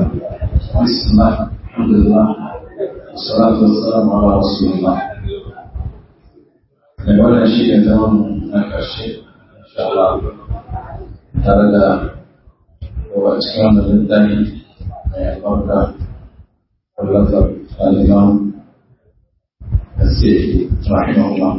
بسم الله الحمد لله والصلاة والسلام على رسول الله da wannan shi ne zaman na ƙarshe insha Allah tare da yawa cikin wannan littafi mai albarka wallafar al'imam السيدي رحمه الله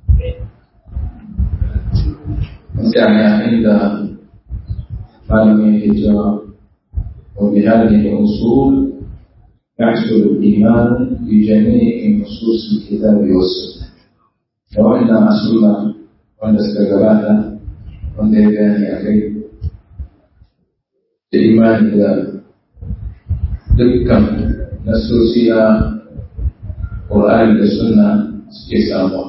يعني عند معلومة الجواب وبهذه الأصول يحصل الإيمان بجميع نصوص الكتاب والسنة وإن أصلنا وأن استقبلنا وأن يبان أخي الإيمان إذا دكا نصوصيا قرآن والسنة سكيسامون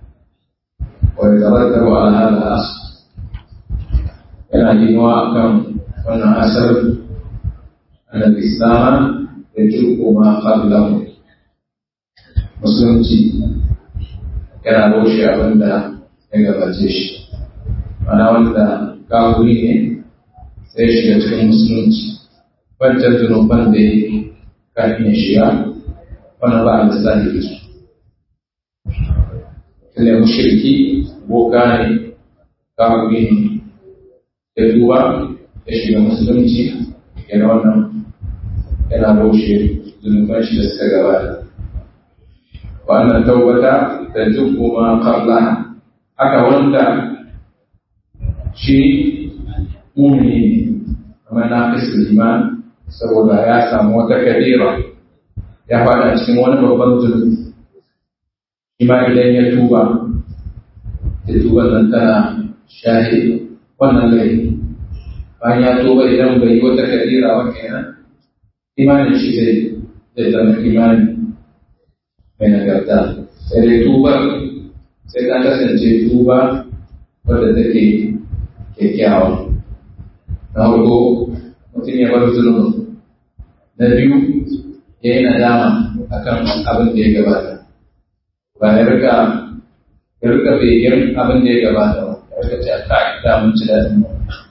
ويترتب على هذا الأصل yana yiwuwa kan wannan asar na islam da jirgo ma qablahu musulunci yana roshe abin da ya gabace shi mana wanda kafuri ne sai shiga cikin musulunci wancan zunuban da ya kafin ya shiga wannan ba a lissafi da su tunda mushriki boka ne kafuri ne da duba da shiga musulunci yana wannan yana roshe zunuban shi da suka gabata wannan taubata da duk kuma kabla haka wanda shi mumini ne kamar na fi iman saboda ya samu wata kadira ya fada cikin wani babban zunubi shi ma idan ya tuba da tuba nan tana shahidi wannan laifi bayan ya tuba idan bai yi wata kadira ba kenan imanin shi zai zai zama imani mai nagarta sai dai tuba sai ta kasance tuba wadda take kyakkyawa na farko mutum ya bar zulmi na biyu ya yi nadama akan abin da ya gabata ba ya rika ya rika begen abin da ya gabata ba ya ce a kai da mun ci daɗin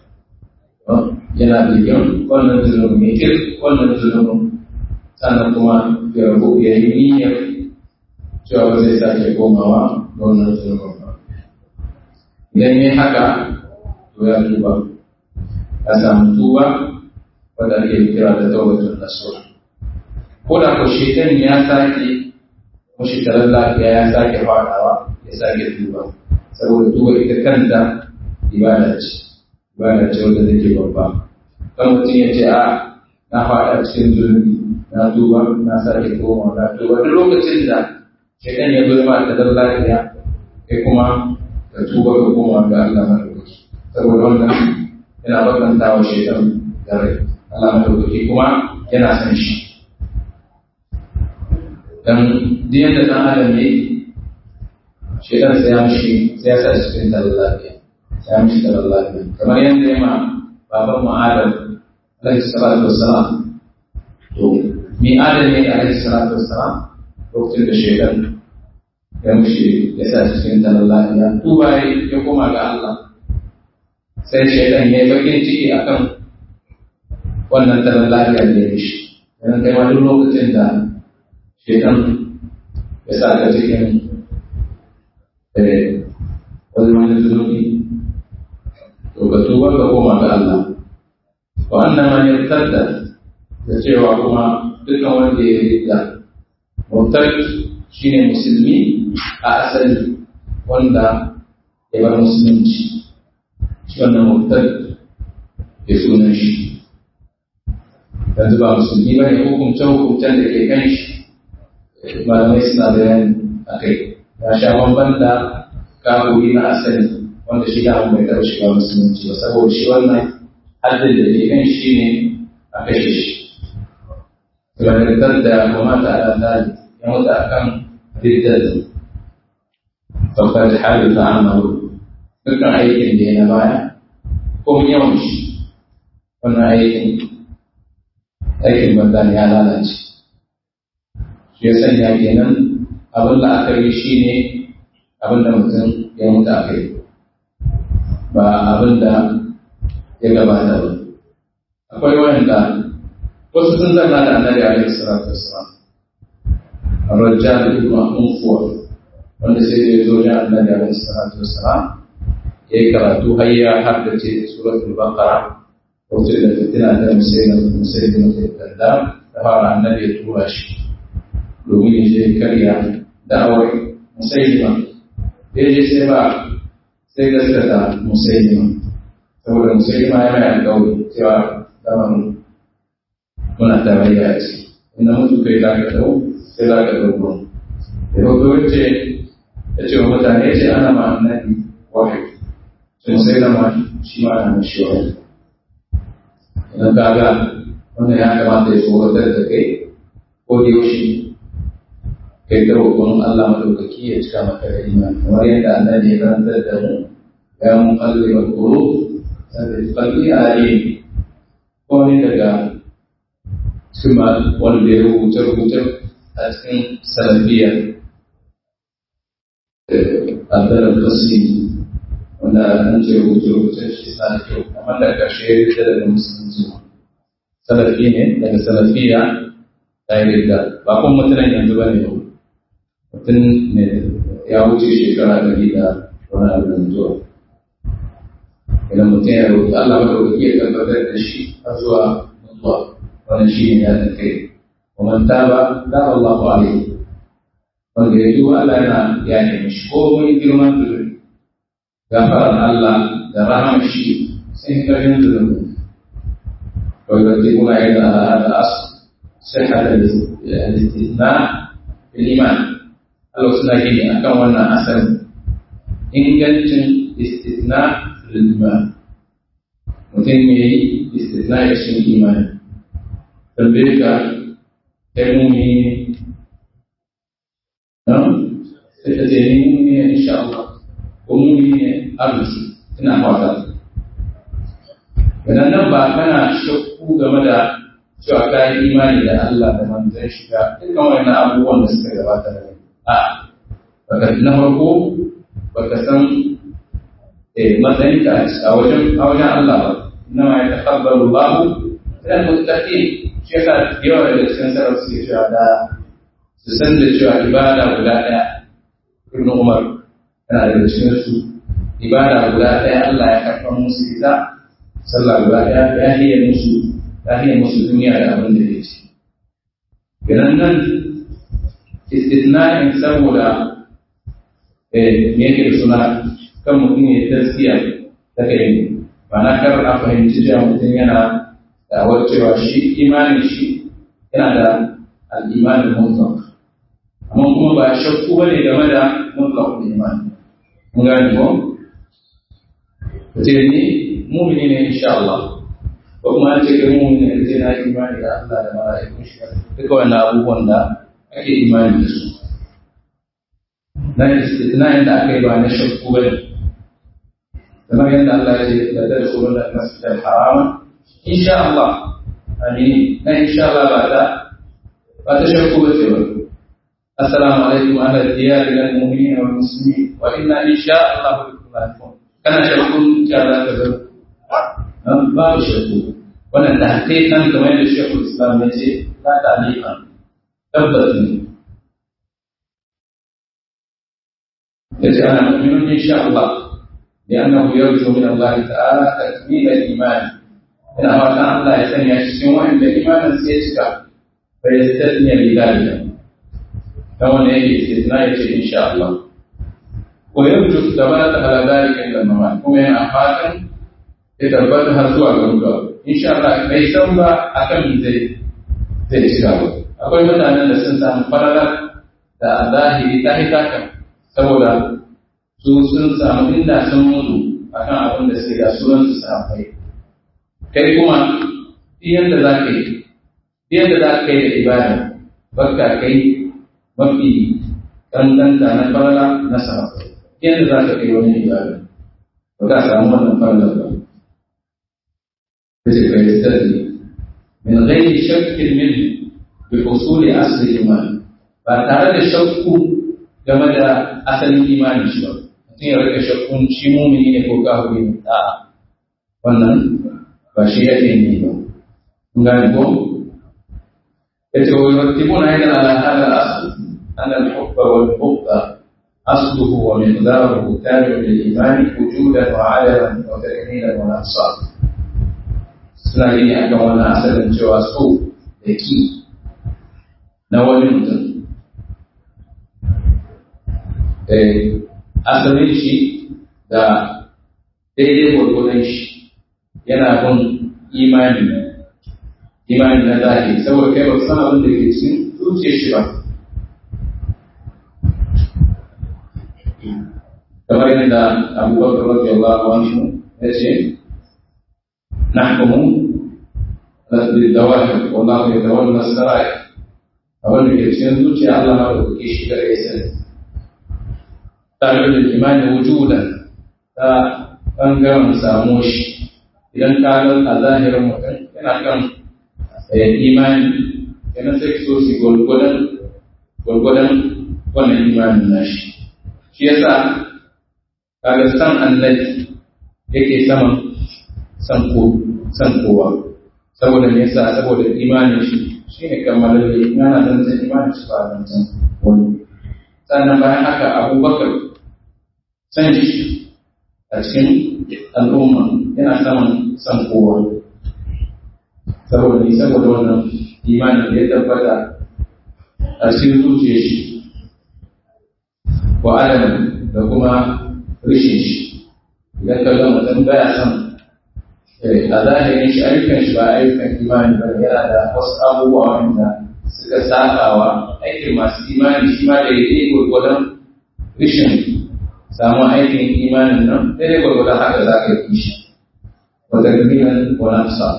yana begen wannan zunubin mai kir wannan zunubin sannan kuma ya rabu ya yi niyyar cewa ba zai sake komawa ga wannan zunubin ba idan ya haka to ya tuba ya samu tuba wadda ake kira da tawbatun nasuha ko da ko shekan ya sake ko shekarar lafiya ya sake fadawa ya sake tuba saboda tuba ita kanta ibada ce ibada ce wanda take babba kan mutum ya ce a na faɗa cikin zulmi na tuba na sake koma na tuba duk lokacin da shaitan ya zo ma da dan lafiya kai kuma ka tuba ka koma ga Allah madaukaki saboda wannan yana bakanta wa shaitan da rai Allah madaukaki kuma yana san shi dan duk yadda dan adam ne shaitan sai ya mishi sai ya sa shi cikin talar lafiya sai ya mishi talar lafiya kamar yadda ya ma baban mu Adam alaihi salatu wassalam to mi Adam ne alaihi salatu wassalam lokacin da shaitan ya mishi ya sa shi cikin talar lafiya tuba ya koma ga Allah sai shaitan ya yi bakin ciki akan wannan talar lafiya da ya mishi yana kai ma duk lokacin da shaitan ya sa ka cikin wani wani zunubi to ka tuba ka koma ga Allah wa annan man yartadda da cewa kuma dukkan wanda ya rida murtad shine musulmi a asali wanda ya bar musulunci shi wannan murtad ya sunan shi yanzu ba musulmi ba ne hukumce hukumcen da ke kan shi malamai suna bayani a kai ya sha bamban da kafuri na asali wanda shi da bai taɓa shiga musulunci ba saboda shi wannan haddin da ke kan shi ne a kashe shi tunanin da mamata a ɗan ya mutu a kan riddar saukar hali ta amaru dukkan aikin da ya na baya ko yawan shi wannan aikin aikin banza ya lalace shi ya sanya kenan abin da aka yi shi ne abin da mutum ya mutu a kai ba abin da ya gabata ba akwai wanda ko wasu sun zanna da annabi alaihi salatu wassalam الرجال ابن أنفور wanda sai da ya zo ya annabi alaihi salatu wassalam ya yi karatu har ya haddace suratul baqara wacce da fitina ta musayyid musayyid da da fara annabi ya tura shi domin ya je karya da'awar musayyima da ya je sai ba sai gaskata musayyima saboda musayyima ya mai alƙawari cewa zaman muna tarayya a ciki inda mutu kai za ka dau sai za ka dau ruwan da hoto wacce ya ce wa mutane ce ana ma annabi wahayi sun sai da ma shi ma na mashi wahayi idan ka ga wannan ya kamata ya tsoratar da kai ko da yaushe kai da roƙon Allah madaukaki ya cika maka da imani kamar yadda annabi ya karantar da mu ya mun kalli wa kuro sai kalli ali ko ne daga cikin wanda ya rubuta rubuta a cikin salafiya Abdullah Qasim wanda an ce rubuce rubuce shi sa da kyau amma da ƙarshe ya daga musulunci salafi ne daga salafiya ta yi da ba kun mutunan yanzu ba ne mutum ne ya wuce shekara ɗari da wani abu da zuwa idan mutum ya rubuta Allah madaukaki ya tabbatar da shi har zuwa mutuwa wani shi ne ya da kai kuma ta ba da Allah alaihi wanda ya duba Allah yana ya nemi shi ko mun girman zulumi gafarar Allah da rahama shi sai karin zulumi ويرتبون أيضا على هذا الأصل صحة الاستثناء في الإيمان Allah suna gini a kan wannan asalin ingancin istisna fil iman mutum ya yi istisna ya shi imani tambaye ka kai mumi ne sai ka ce ni mumi ne insha Allah ko mumi ne arziki ina fata idan nan ba kana shakku game da cewa ka yi imani da Allah da manzon shiga dukkan wannan abubuwan da suka gabata da a baka na farko baka san matsayinka a wajen a wajen Allah ba inna ma yatakabbalu Allahu min al-muttaqin shi yasa yawa daga cikin sarrafa suke cewa da su san da cewa ibada guda ɗaya Ibn Umar yana daga cikin su ibada guda ɗaya Allah ya karɓar musu ita sallah guda ɗaya ya hiye musu ya hiye musu duniya da abin da ya ci. Ganan nan istisna'in saboda me yake da suna kan mutum ya taskiya ta kai ba na kar a fahimci cewa mutum yana da cewa shi imanin shi yana da al'imanin mutlaq amma kuma ba shakku ba ne game da mutlaq iman mun gani ko ce ni mumini ne insha Allah ko kuma an ce kai mumini ne sai na imani da Allah da mala'ikun shi duka wannan abubuwan da ake imani da su na istisna'in da aka yi ba na shakku ba ne kamar yadda Allah ya ce da da su da masjid al-haram insha Allah ani na insha Allah ba ta ba ta shakku ba ce ba assalamu alaikum ala diyar lil mu'minin wal muslimin wa inna insha Allah bikum lahiqun kana shakkun ya za ka zo babu shakku wannan da hakikan kamar yadda shekul islam ya ce la ta'liqan tabbas ne yace ana mu'minun insha Allah لأنه يرجو من الله تعالى تكميل الإيمان إن أردنا الله يسمي يشتم وإن الإيمان سيشكى فيستثني بذلك كما نيجي استثناء إن شاء الله ويرجو الثبات على ذلك عند الممات كما ينعفاتا يتبتها سوى الغرقى إن شاء الله ليس ba akan zai zai shiga ba akwai mutanen da sun samu fararar da zahiri ta hitakan saboda su sun samu inda sun mutu akan abin da suke da sunan su safai kai kuma yadda za ka yi yadda za ka yi da ibada bakka kai mafi ɗanɗanta na farala na safai yadda za ka kai wani ibada ba ka samu wannan falalar ba kace kai stadi min ghairi shakkin min bi usuli asli iman ba tare da shakku game da asalin imanin shi ba mutum ya rika shakkun shi mumini ne ko kafiri ne a wannan ba shi yake ne ba kun gane ko يترتبون أيضا على هذا الأصل أن الحب والبغض أصله ومقداره تابع للإيمان وجودا وعدما وتكميلا ونقصا suna gini a kan wannan asalin cewa so da ki na wani mutum asalin shi da daidai gwargwadon shi yana bin imani imani na zahiri saboda kai ba san abin da ke cikin zuciyar shi ba kamar yadda abubakar rabbi Allah anhu ya ce nahkumu bil dawahir wallahu yatawalla as-sarair abin da ke cikin zuciya Allah na da kuke shi gare ya sani tare da imani wujudan ta bangaren samu shi idan ka ga a zahirin mutum yana kan imani yana sai so su gwargwadon gwargwadon wannan imanin nashi shi yasa kaga san annabi yake saman san ko san kowa saboda me yasa saboda imanin shi shine kammalalle yana dan san imanin shi ba dan san wani sannan bayan haka abubakar san shi a cikin al'umma yana saman san kowa saboda ni saboda wannan imanin da ya tabbata a cikin zuciyar shi wa adam da kuma rishin shi idan ka ga mutum baya son a zahirin shi ayyukan shi ba ayyukan imani ba yana da wasu abubuwa wanda suka sabawa aikin masu imani shi ma da yi gwargwadon rishin samun aikin imanin nan daidai gwargwadon haka za ka yi shi wata gaminan wani sa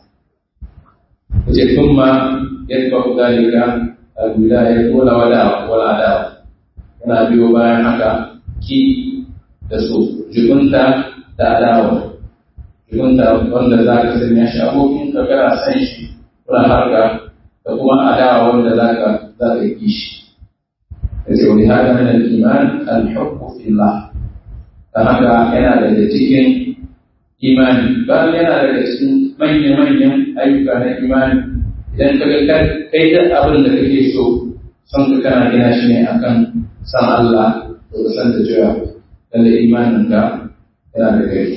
wace tun ma yadda ku dalika a wilaya wala wala wala adawa yana biyo bayan haka ki da so jibinta da adawa jibinta wanda za ka sanya shi abokin ka kana san shi kuna harka da kuma adawa wanda za ka za ka yi shi da ce wani haka min al-iman al-hubbu fillah dan haka yana daga cikin imani bayan yana daga cikin manya-manyan ayyuka na imani idan ka ga kai da abin da kake so son ka kana gina shi ne akan san Allah to ka san da cewa lalle imanin ka yana da kai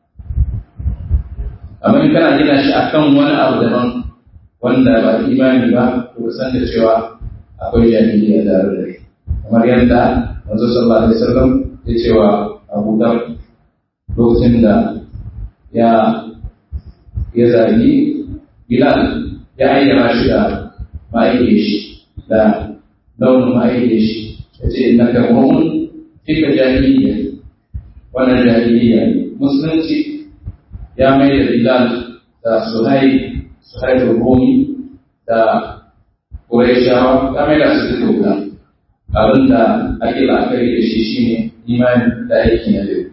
amma in kana gina shi akan wani abu daban wanda ba imani ba to ka san da cewa akwai jahiliya da da kai kamar yadda manzo sallallahu alaihi wasallam ya ce wa Abu Dhar lokacin da ya ya zagi Bilal ya ayyana shi da ma'aike shi da launin ma'aike shi ya ce inna ka mu'min fika jahiliya wannan jahiliya ne musulunci ya mai da Bilal da Suhai Suhai da Rumi da Qurayshawa ya mai da su duka wuta abin da ake la'akari da shi shine imani da aiki na yau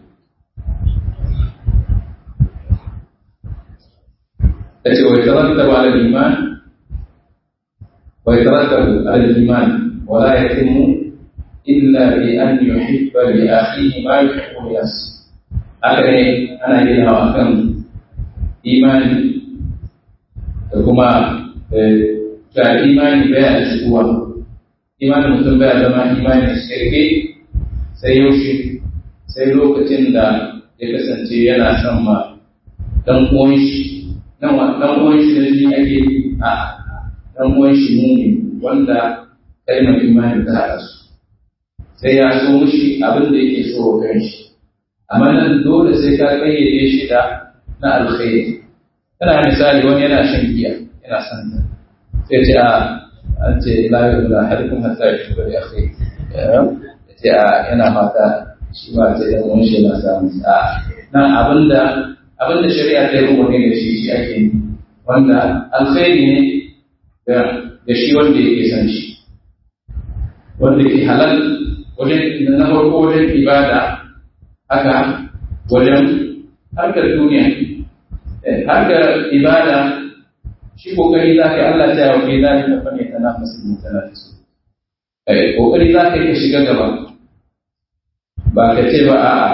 yace wa yatarattabu ala al-iman wa yatarattabu ala al-iman wa la yatimu illa bi an yuhibba li akhihi ma yuhibbu li nafsihi haka ne ana gina wa kan imani da kuma ga imani baya da shigowa imanin mutum baya zama imani shirke sai yaushe sai lokacin da ya kasance yana son ma dan uwan shi dan uwan shi da shi ake a dan uwan shi mumi wanda kalmar imani ta haɗa su sai ya so mushi abin da yake so wa kanshi amma nan dole sai ka kayyade shi da na alkhairi kana misali wani yana shan giya yana son ta sai ce a an ce la yu'minu ahadukum hatta yuhibba li akhihi ce a yana fata shi ma ce dan wani shi na samu a nan abinda abinda shari'a ta yi umarni da shi shi ake yi wanda alkhairi ne da shi wanda yake san shi wanda ke halal wajen na farko wajen ibada haka wajen harkar duniya harkar ibada shi kokari za ka yi Allah ta yawa kai za ka fane ta nafasin mutanafisu kokari za ka yi ka shiga gaba ba ka ce ba a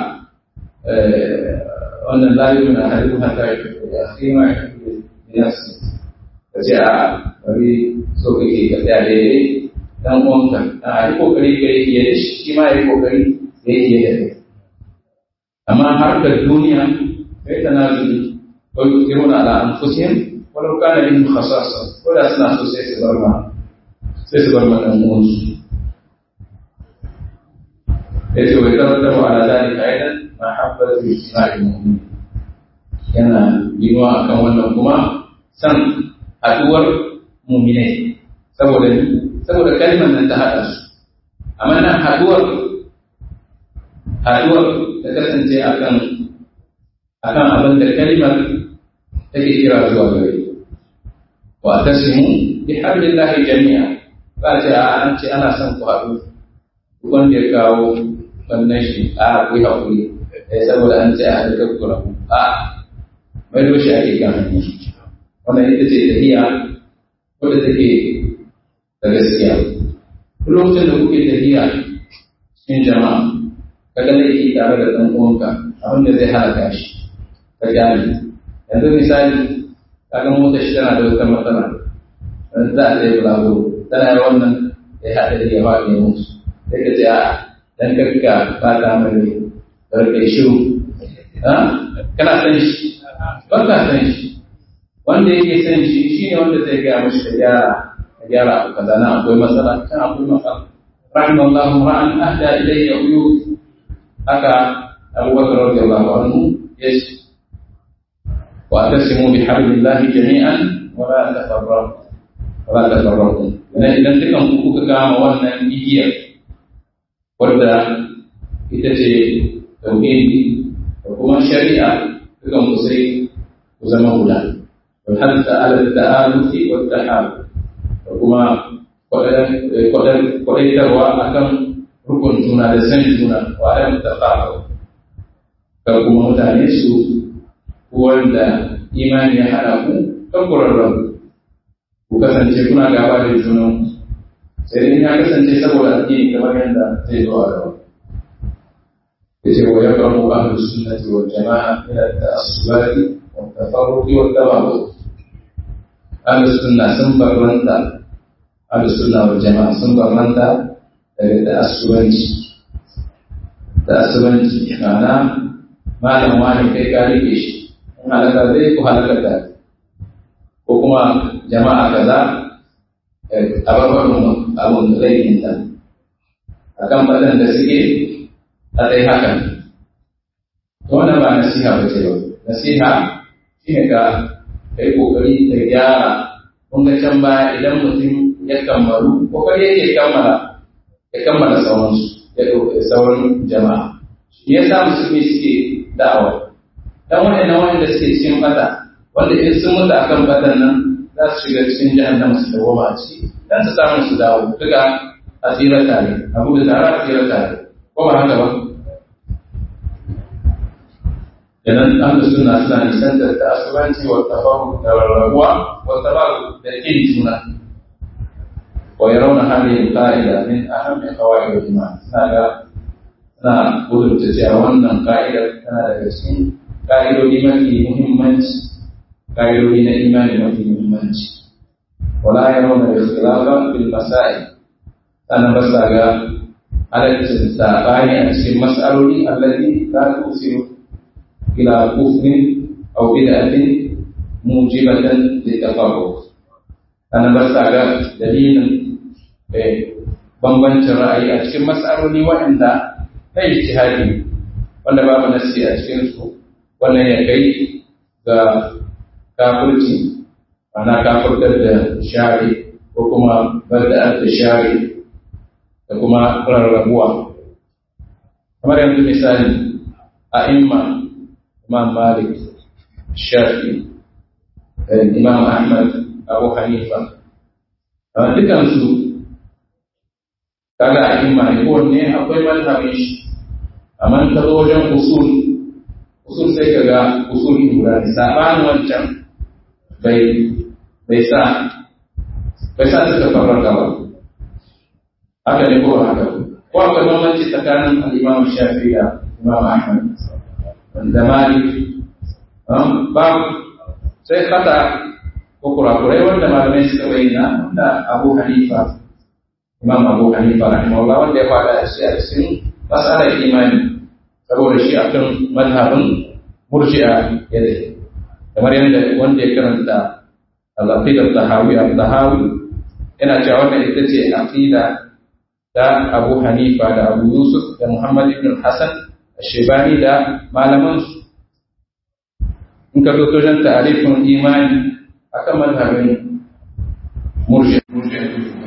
wannan layu na hadu hata ya fi da akhima ya fi da nafsi ka ka ce a bari so kake ka tsaya daidai dan uwanka a yi kokari ka yi fiye da shi shi ma yi kokari ya yi fiye da kai amma harkar duniya kai ta na zuri ko yi kiruna ala anfusihim walau kana bihim khasasa ko da suna so sai su bar ma sai su bar ma dan uwansu yace wa tarattabu ala zalika aidan mahabbatu ijtima'il mu'minin yana yiwa akan wannan kuma san haduwar mu'minai saboda saboda kalmar nan ta hada su amma nan haduwar haduwar ta kasance akan akan abin da kalmar take kira zuwa gare wa tasimu bi hablillahi jami'a ba ce a an ce ana son ku haɗu wanda ya kawo wannan shi a ku yi haƙuri eh saboda an ce a haɗu kakkura a mai doshi ake kan hanyar wannan ita ce tafiya wadda take da gaskiya duk lokacin da kuke tafiya cikin jama'a ka ga laifi tare da ɗan uwanka abin da zai halaka shi ka gane yanzu misali kaga motar shi tana da wata matsala dan za a tsaye bulago tana yi wannan ya haɗa da ya faɗi musu sai ka ce a dan karka ba ta mai barkai shiru kana san shi ba ka san shi wanda yake san shi shine wanda zai gaya mashi ka gyara ka gyara abu kaza na akwai matsala kan akwai matsala rahimallahu ra'an ahda ilayya uyu haka abubakar radiyallahu anhu yace واعتصموا بحبل الله جميعا ولا تفرقوا ولا تفرقوا dan idan dukan ku kuka kama wannan igiyar wadda ita ce tauhidi da kuma shari'a dukan ku sai ku zama guda wal hadda ala ta'alufi wa tahab da kuma kwadaitarwa akan rukun juna da san juna wa adam tafahu kar kuma mutane su wanda imani ya haɗa ku kan kurarren ku kasance kuna gaba da junan sai dai ya kasance saboda addini kamar yadda zai zo a gaba ya ce wa yabra mu ahlu sunnati wal jama'a ila ta'assubati wa tafarruqi wa tababu ahlu sunna sun barranta ahlu sunna wal jama'a sun barranta daga ta'assubanci ta'assubanci ma'ana malam wani kai ka rike shi halaka zai ku halaka da ko kuma jama'a kaza a barbarin abun da zai yinta a kan faɗin da suke a tsaye hakan to wannan ba nasiha ba ce ba nasiha shi ne ka kai kokari ka gyara kun ga can baya idan mutum ya kammalu kokari yake kammala ya kammala sauransu ya ɗauki sauran jama'a shi ya sa musulmi suke da'awa dan waɗannan wanda suke cikin fata wanda in sun mutu akan fatan nan za su shiga cikin jahannama su dawo a ciki dan su samu su dawo duka a tsira tare abu da tare a tsira tare ko ba haka ba idan an da suna suna nisan da ta'asubanci wa tafahu da rarrabuwa wa tabaru da kin juna wa yarawna hadhihi al-qa'ida min ahammi qawaid al-iman suna ga suna gudunta cewa wannan ka'idar tana daga cikin ƙa'idodi mafi muhimmanci ƙa'idodi na imani mafi muhimmanci wala ya rauna da khilafa fil masail sannan ba sa ga halaccin saɓani a cikin mas'aloli allati la tusiru ila kufrin aw bid'atin mujibatan litafarruq sannan ba sa ga dalilin bambancin ra'ayi a cikin mas'aloli waɗanda na ijtihadi wanda babu nasi a cikin su wannan ya kai ga kafirci ana kafirtar da shari ko kuma bada da shari da kuma rarrabuwa kamar yanzu misali a imma imam malik shafi imam ahmad abu hanifa a dukansu kaga a imma ne kowanne akwai mazhabin shi amma ta zo wajen usul usul sai ka ga usuli guda ne sabanin wancan bai bai sa bai sa suka farraka ba haka ne ko haka ko akwai bambanci tsakanin al-Imam Shafi'i da Imam Ahmad da Malik ba sai kata ko kurakurai wanda malamai suka bayyana wanda Abu Hanifa Imam Abu Hanifa rahimahullah wanda ya fada a cikin masalar imani saboda shi akan mazhabin murji'a yadda kamar yadda wanda ya karanta al-aqida tahawi al-tahawi yana cewa wannan ita ce aqida da Abu Hanifa da Abu Yusuf da Muhammad ibn Hassan Shebani da malaman su in ka zo wajen ta'arifin imani akan mazhabin murji'a murji'a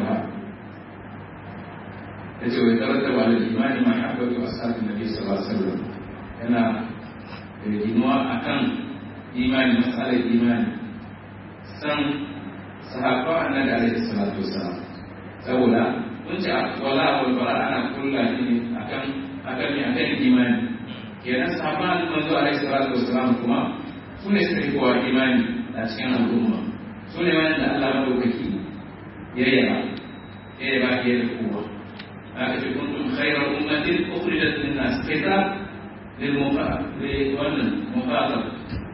yace wai tarattaba ala imani ma habbatu ashabin nabi sallallahu alaihi wasallam yana ginuwa akan imani masalar imani san sahabba annabi alaihi salatu wasallam saboda mun ce wala wal bara ana kulla ne akan akan ne akan imani kenan sahabba manzo alaihi salatu wasallam kuma su ne suka yi kowa imani a cikin al'umma su ne wanda Allah madaukaki ya yaba ya yaba ya da kowa هذا كنتم خير أمة أخرجت للناس كتاب للمخاطب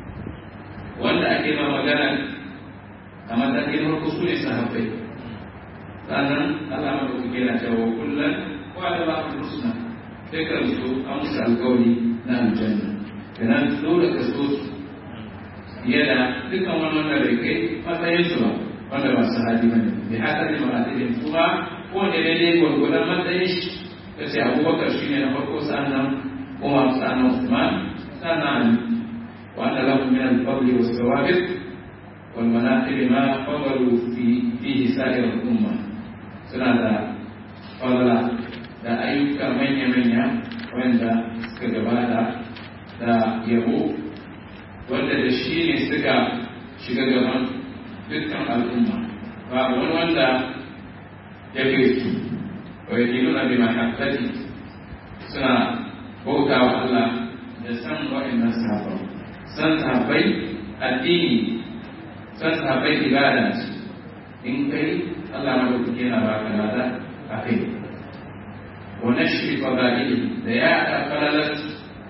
wanda ake ma magana a matakin farko su ne sahabbai sannan Allah ma ku kira cewa kullum wa da ba ku rusuna dukkan su an musu alƙawari na aljanna kenan dole ka so su fiye da dukkan wani wanda bai kai matsayin su ba wanda ba su hadi bane bi haka ne maratibin kuma ko da daidai gwargwadon matsayin shi ta ce abubakar shi ne na farko sannan umar sannan usman sannan wanda lahu min al-fadli was sawabit wal manaqib ma fadalu fi fihi sa'ir al-umma suna da fadla da ayyuka manya manya wanda suka gabata da yabo wanda da shi ne suka shiga gaban dukkan al'umma ba wani wanda يكفي ويدينون بمحبته سنة بوتا الله يسن وإن سهبا سن سهبي الديني سن سهبي إبادة إن كي الله ملوك كينا باك هذا أخي ونشر فضائله دياء فللت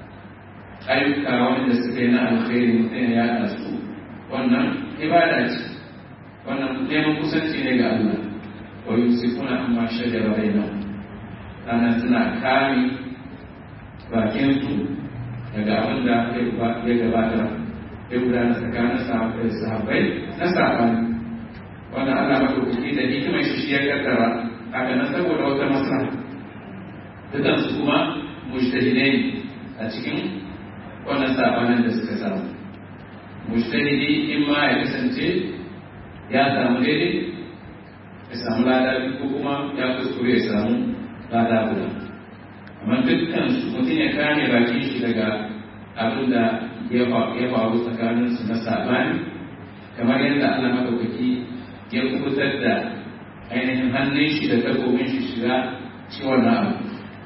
ayyuka wanda suka yi na alkhairi mutum ya yaɗa su wannan ibada ce wannan neman kusanci ne ga Allah ويمسكون عما شجر بينهم أنا سنا كامي bakinsu daga abin da ya gabata ya gudana tsakanin sahabbai na sahabbai wanda Allah maɗaukaki da hikimar shi shi ya kaddara haka nan saboda wata masana dukansu kuma mujtahidai a cikin wannan sabanin da suka samu mujtahidi in ma ya kasance ya samu daidai ya samu lada ko kuma ya kuskure ya samu lada guda amma dukkan su mutum ya kame bakin shi daga abin da ya faru tsakanin su na sabani kamar yadda Allah madaukaki ya kubutar da ainihin hannun shi da takobin shi shiga ciwon na abu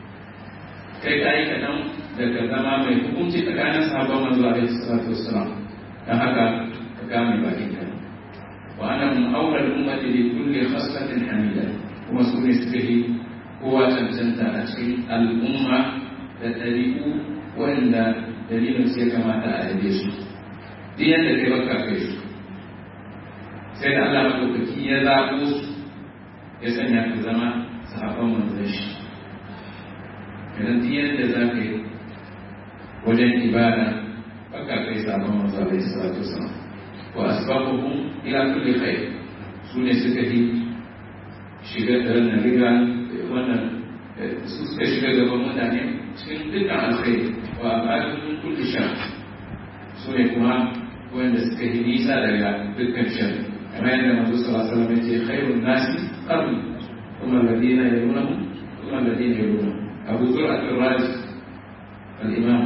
kai ka yi kaɗan daga zama mai hukunci tsakanin sahabban manzo alaihi salatu wassalam don haka ka kame bakin ka وأنا من أولى الأمة لكل خصلة حميدة كما سكون سبه هو تنسنت أشكي الأمة تتريق وإن دليل سيكا ما تأديش دي أنت تبقى كيش سيد الله مدوكتي يذاقوس يسأل في زمان صحابة من ذش idan duk yadda za ka yi wajen ibada baka kai sabon manzo alaihi salatu wasalam wa asbabuhum ila kulli khair sune suka yi shiga da na riga wannan su suka shiga gaban mutane cikin dukkan alkhairi wa abadun kulli shar sune kuma wanda suka yi nisa daga dukkan shar kamar yadda manzo sallallahu alaihi wasallam ya ce khairun nasi qarni kuma alladina yalunahum kuma alladina yalunahum abu zur'at ar-razi al-imam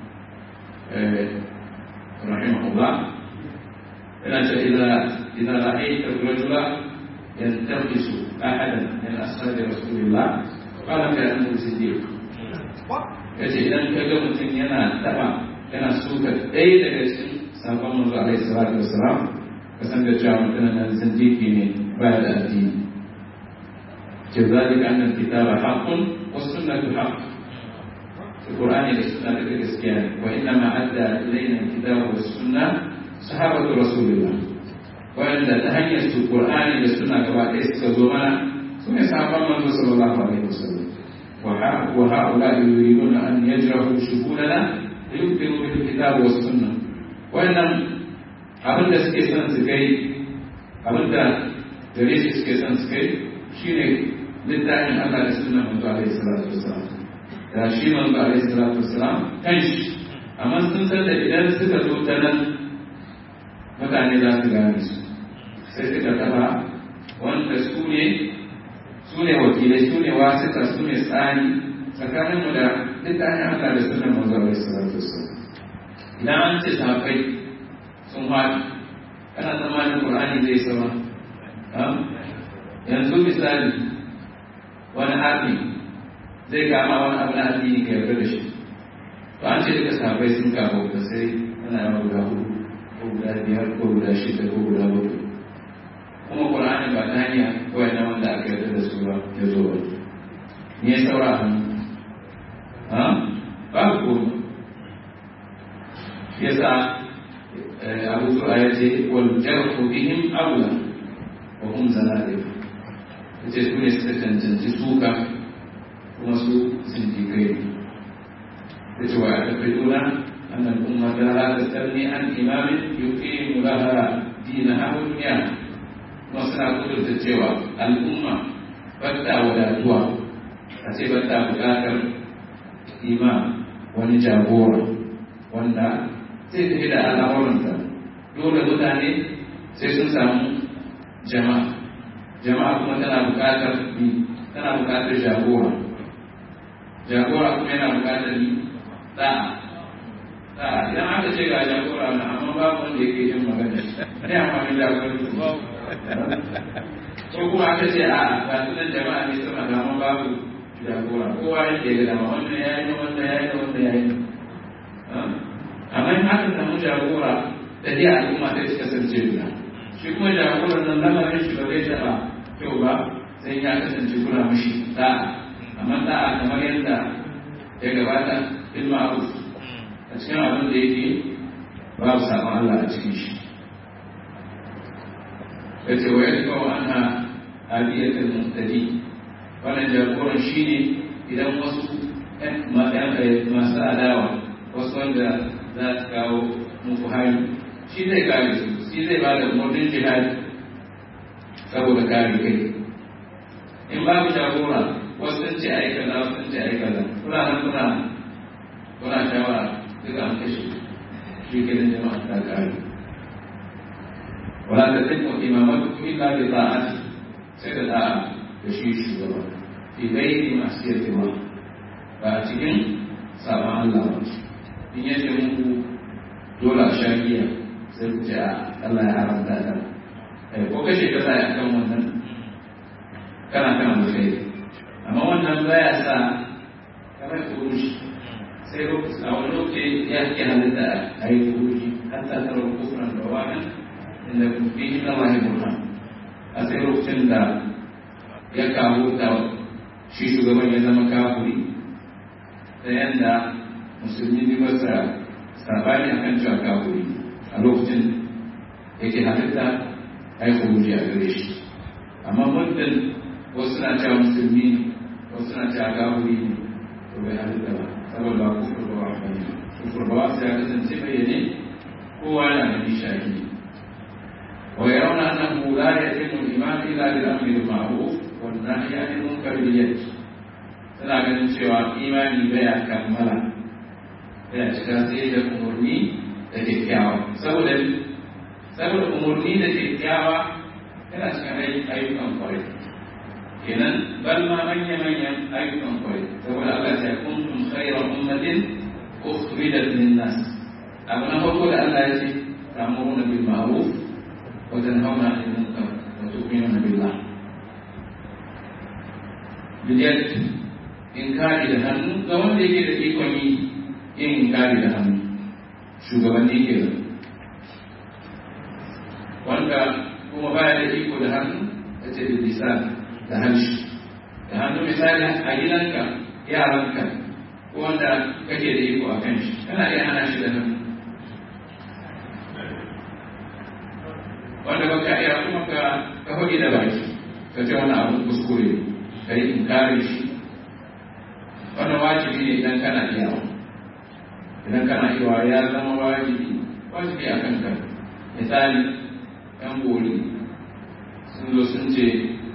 rahimahullah yana ce idza ra'aita ar-rajula yantaqisu ahadan min ashabi rasulillah qala ka annahu siddiq yace idan ka ga mutum yana taba yana suka ɗaya daga cikin sabon manzo alaihi salatu wassalam ka san da cewa mutum nan siddiqi ne baya da addini ke zalika annal kitaba haqqun was sunnatu haqq القرآن والسنة كالكريستيان وإنما أدى إلينا الكتاب والسنة صحابة رسول الله wanda ta hanyar su Qur'ani da suna gaba ɗaya suka zo mana su ne sahabban manzo sallallahu alaihi wasallam wa ha'ula yuriduna an yajrahu shuhudana liyukiru bil kitab was sunnah wannan abin da suke son su kai abin da gare shi suke son su kai shine littafin Allah da sunnar manzo alaihi salatu wasallam da shi manzo alaihi salatu wasallam kan shi amma sun san da idan suka zo ta nan mutane za su gane su sai suka taba wanda su ne su ne wakilai su ne wasita su ne tsani tsakaninmu da littafin Allah da sunan manzo alaihi salatu wasallam idan an ce sahabbai sun haɗu kana tsammanin Qur'ani zai sama yanzu misali wani haɗi zai kama wani abu na addini ka yarda da shi to an ce duka sahabbai sun kawo ka sai ana yawan guda hudu ko guda biyar ko guda shida ko guda bakwai kuma Qur'ani ba ta hanya kawai na wanda aka yarda da su ba ya zo ba me ya saura a hannu babu komai yasa abu zuwa ya ce wal jarhu bihim aula wa hum zanadir yace su ne suka cancanci suka kuma su sindikai ne yace wa yaquluna anna al-umma la tastalni an imamin yuqimu laha dinaha wa dunyaha kuma suna kudurta cewa al'umma batta wadatuwa a ce batta buƙatar imam wani jagora wanda zai tafi da al'amuranta dole mutane sai sun samu jama'a jama'a kuma tana buƙatar ni tana buƙatar jagora jagora kuma yana buƙatar ni da'a da'a idan aka ce ga jagora na amma babu wanda yake jin magana ne amfani jagora ko kuma aka ce a ga sunan jama'a ne suna da amma babu jagora kowa yake da dama wannan yayi wannan yayi wannan yayi amma in aka samu jagora da dai al'umma sai su kasance guda shi kuma jagoran nan lamarin shi ba zai taɓa kyau ba sai ya kasance kula mashi da'a amma da'a kamar yadda ya gabata bil ma'ruf a cikin abin da yake babu sabon Allah a cikin shi yace wa yadda wa anna aliyatul muhtadi wannan jagoran shine idan wasu masu adawa wasu wanda za su kawo muku hari shi zai kare su shi zai ba da umarnin jihadi saboda kare kai in babu jagora wasu sun ce ai kaza wasu sun ce ai kaza kuna nan kuna kuna shawara duka an kashe shi ke nan jama'a ta kare wala ta tsaye imamatu illa bi ta'ati sai da da'a da shi shugaba fi gairi masiyati ba ba a cikin sabon Allah ba in ya ce muku dole a sha giya sai ku ce a Allah ya haramta ta ko kashe ka sa ya kan wannan kana kan alkhairi amma wannan baya sa kamar kurushi sai lokaci a wani lokaci ya ke halitta a yi kurushi hatta tara kufran da wani inda kufi na wahi burhan a sai lokacin da ya kawo da shi shugaban ya zama kafuri da yanda musulmi ne masa sabani akan cewa kafuri a lokacin yake halitta ai kuruji a gare shi amma muddin wasu na cewa musulmi wasu na cewa kafuri ne to bai halitta ba saboda ba kufur ba wa bane kufur ba wasu ya kasance bayyane kowa yana da nishadi wa yarawna annahu la yatimu al-iman illa bil amri bil ma'ruf wan nahyi 'anil munkar bil yad suna ganin cewa imani baya kammala yana cika sai da umarni da kyakkyawa saboda saboda umarni da kyakkyawa yana cikin ayyukan kwarai kenan bal ma manya manyan ayyukan kwarai saboda Allah ya kuntum khayra ummatin ukhrijat lin nas abu na farko da Allah ya ce ta'muruna bil ma'ruf wa tanhauna 'anil munkar wa tu'minuna billah bidiyat inkari da hannu ga wanda yake da ikon yi yin inkari da hannu shugabanni ke da wanda kuma baya da iko da hannu ya ce da lisan da hanshi da hannu misali a gidanka yaranka ko wanda kake da iko a kan shi kana iya hana shi da hannu wanda baka iya kuma ka ka hoge da baki ka ce wannan abun kuskure ka yi inkari shi wannan wajibi ne idan kana iya idan kana iya ya zama wajibi wajibi a kanka misali yan bori sun zo sun ce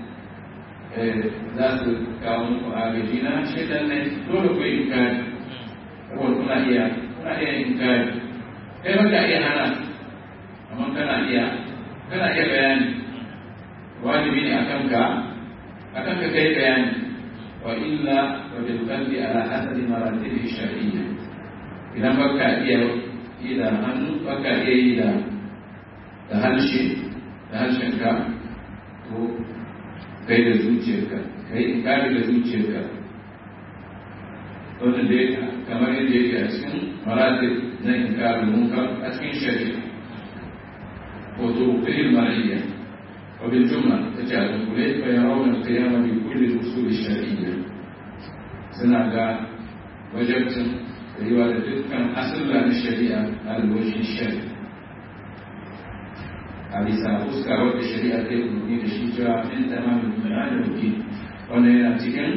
za su kawo muku agaji na shaidan ne dole ku yi inkari saboda kuna iya kuna iya inkari kai baka iya hana amma kana iya kana iya bayani wajibi ne akan ka akan ka kai bayani wa illa wa bil qalbi ala hasabi maratib shar'iyya idan baka iya yi da hannu baka iya yi da da harshe da harshen ka to kai da zuciyarka kai inkari da zuciyarka wanda dai kamar yadda yake a cikin maratib na inkarin munkar a cikin shari'a وطرقه المرئية وبالجملة تجعل الكلية فيرون القيام بكل الأصول الشرعية سنة وجبت رواية كان أصل عن الشريعة على الوجه الشرعي هذه سأفسك وقت الشريعة تكون الشجاع من تمام المعنى والدين وأن ينتكن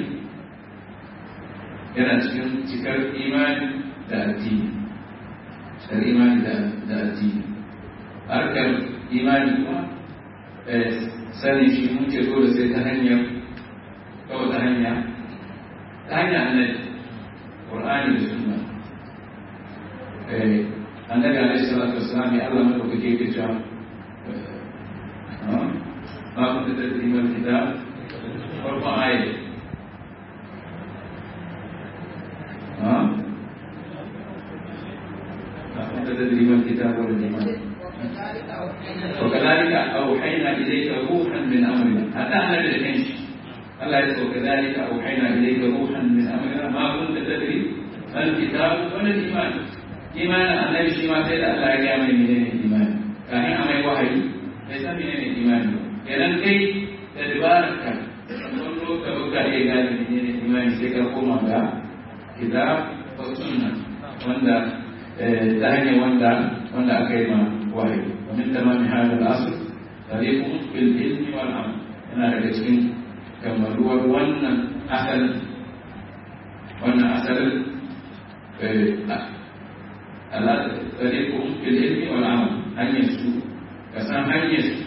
ينتكن تكر إيمان da addini da imani da addini harkar imani kuma sanin shi muke dole sai ta hanyar kawai ta hanya ta hanya annabi qur'ani da sunna annabi alaihi salatu wassalam ya Allah maka kake ke cewa ma kunta tadri mal kitab farqa ayat ما كنت تدري ما الكتاب ولا الايمان وكذلك أوحينا إليك روحا من أمرنا حتى أنا بالكنش الله يقول وكذلك أوحينا إليك روحا من أمرنا ما كنت تدري ما الكتاب ولا الإيمان إيمان النبي شيما سيد الله يا من من الإيمان كان أمي وحي ليس من الإيمان kenan kai da dabararka wani loka buga iya gane menene imani sai ka koma ga kitab wa sunna wanda ta hanyar wanda wanda aka yi ma wahayi ومن تمام هذا الأصل طريق بالعلم والعمل أنا رجعتين كما هو وانا أصل وانا أصل طريق بالعلم والعمل أن يسو كسام أن يسو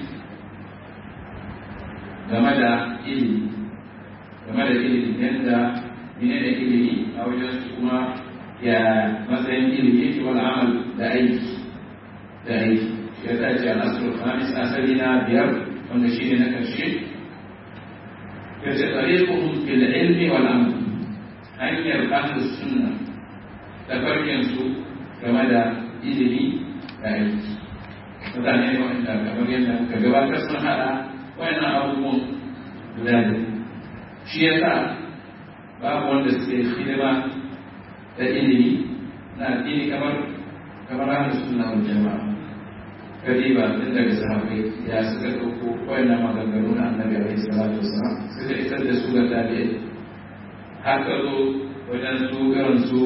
game da ilimi game da ilimi yadda mene da ilimi a wajen su kuma ya matsayin ilimi yake wani amal da aiki da aiki ya tace al'asar khamis asali na biyar wanda shi ne na ƙarshe ya ce tsariƙuhun fil ilmi wal amal hanyar ahlus sunna da farkin su game da ilimi da aiki mutane ne wanda kamar yadda ka gabatar sun haɗa wayannan abubuwan guda da shi ya sa babu wanda suke hidima da ilimi na addini kamar kamar ahlus sunna wal jama'a kadiba tun daga sahabbai ya suka ɗauko wayannan maganganu na annabi alaihi salatu wasalam suka isar da su ga tabi'ai har ka zo wajen su irin su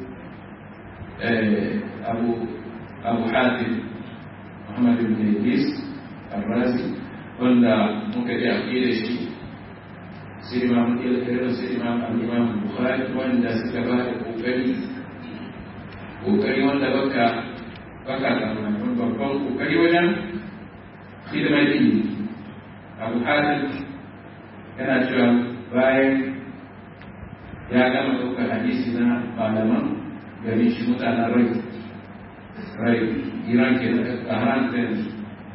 abu abu hatim muhammad ibn idris al-razi wanda muka ji aqida shi sai imam irin sai imam al-imam bukhari wanda suka ba da kokari kokari wanda baka baka tsammanin babban kokari wajen hidimar ilimi abu hatim yana cewa bayan ya gama ɗaukar hadisi na malaman gari shi mutanen rai rai iran ke da ƙaharan da yanzu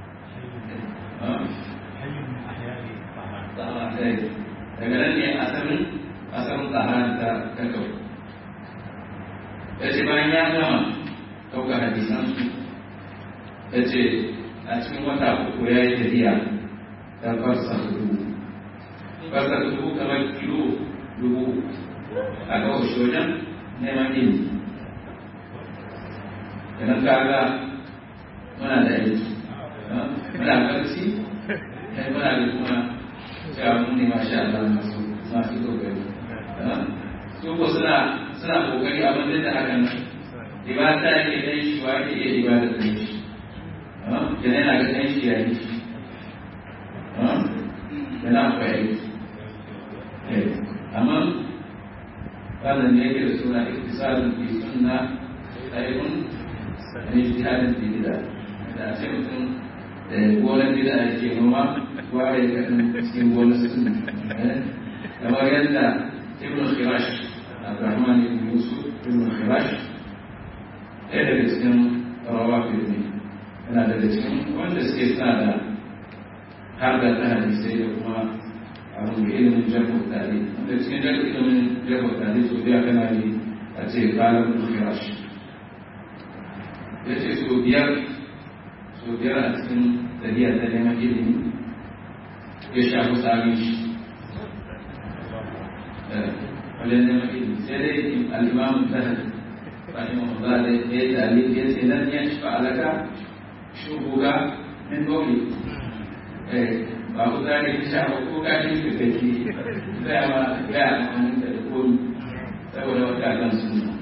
daga nan ne asalin asalin ƙaharan ta kakau ya ce bayan ya gama ɗaukar hadisan su ya ce a cikin wata uku ya yi tafiya ta farsa dubu farsa dubu kamar kilo dubu a kawo shi wajen neman ilimi idan ka ga muna da aiki muna barci muna da kuma cewa mun ne masha Allah masu masu kokari su ko suna suna kokari abin da hakan ibada yake dan shi wa yake iya ibada da shi kenan yana ga dan shi yayi akwai aiki amma wannan ne yake da suna iktisalin fi sunna ɗaikun ne jihadin fi bida da a ce mutum gonar bida ya ke noma ware kaɗin cikin gonar sunna kamar yadda ibn khirash abdurrahman ibn yusuf ibn khirash ɗaya daga cikin rawafi ne yana daga cikin wanda suke sa da har da ta hadisai da kuma abin da ilimin jarfar tare wanda cikin ilimin jarfar tare so biya kana yi a ce kalan khirash ya ce so biyar so biyar a cikin tafiya ta neman ilimi ya shafi sami shi wajen neman ilimi sai dai al'imamun tahar rahimahullah da ya yi dalil ya ce nan ya shi fa'alaka shubuga min bauli ba ku zane ta sha ko kashin ka kake zai ma ga amfani da komi saboda wata kan sunna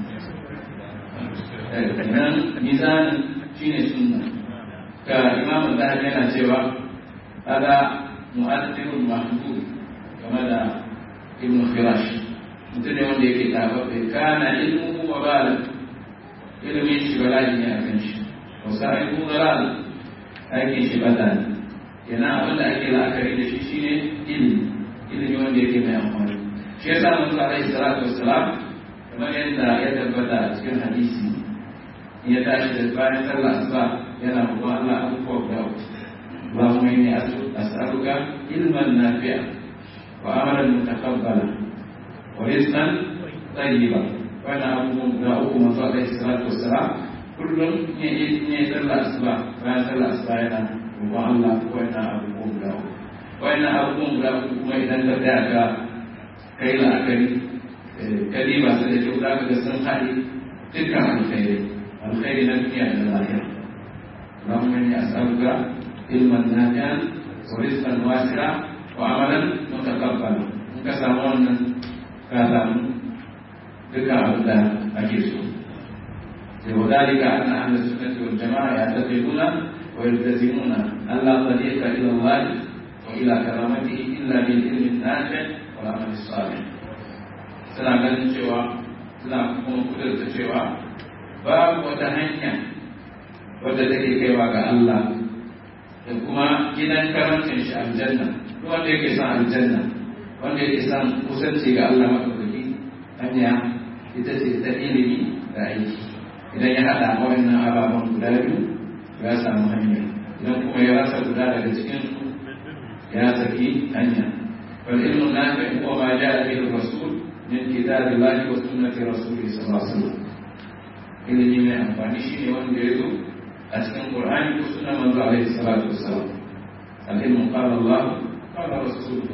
nan mizanin shine sunna ka imam zahabi yana cewa hada mu'addibul mahmud game da ibn khirash mutum ne wanda yake tababbe kana ilmuhu wa bala ilimin shi bala'i ne a kan shi wa sa'ibu dalal aikin shi bata ne yana abin da ake la'akari da shi shine ilimi ilimi wanda yake mai amfani shi yasa mun sa alaihi salatu wassalam kamar yadda ya tabbata a cikin hadisi in ya tashi da bayan sallah asuba yana roƙon Allah abubuwa guda uku Allahumma inni as'aluka ilman nafi'a wa amalan mutaqabbala wa rizqan tayyiba wannan abubuwan guda uku manzo alaihi salatu wassalam kullum ne ne sallah asuba bayan sallah asuba yana roƙon Allah wannan abubuwan guda uku wannan abubuwan guda uku kuma idan ka tsaya ka kai la'akari kalima sai da kyau za ka ga sun haɗe dukkan alkhairi alkhairi na duniya da lahira اللهم اني اسالك علما نافعا ورزقا واسعا وعملا متقبلا in ka samu wannan ka samu duka abin da ake so وذلك أن أهل السنة والجماعة يعتقدون ويلتزمون أن لا طريق إلى الله وإلى كرامته إلا بالعلم النافع والعمل الصالح. suna ganin cewa suna kuma kudurta cewa babu wata hanya wadda take kaiwa ga Allah da kuma gidan karancin shi aljanna duk wanda yake son aljanna wanda yake son kusanci ga Allah madaukaki hanya ita ce ta ilimi da aiki idan ya haɗa wannan ababen guda biyu ya samu hanya idan kuma ya rasa guda daga cikin su ya saki hanya wal ilmu nafi huwa ma ja'a bihi rasul min kitabillahi wa sunnati rasulih sallallahu alaihi wasallam ilimi mai amfani shine wanda ya zo a cikin qur'ani ko sunnar manzo alaihi salatu wassalam al-ilmu qala Allah qala rasuluhu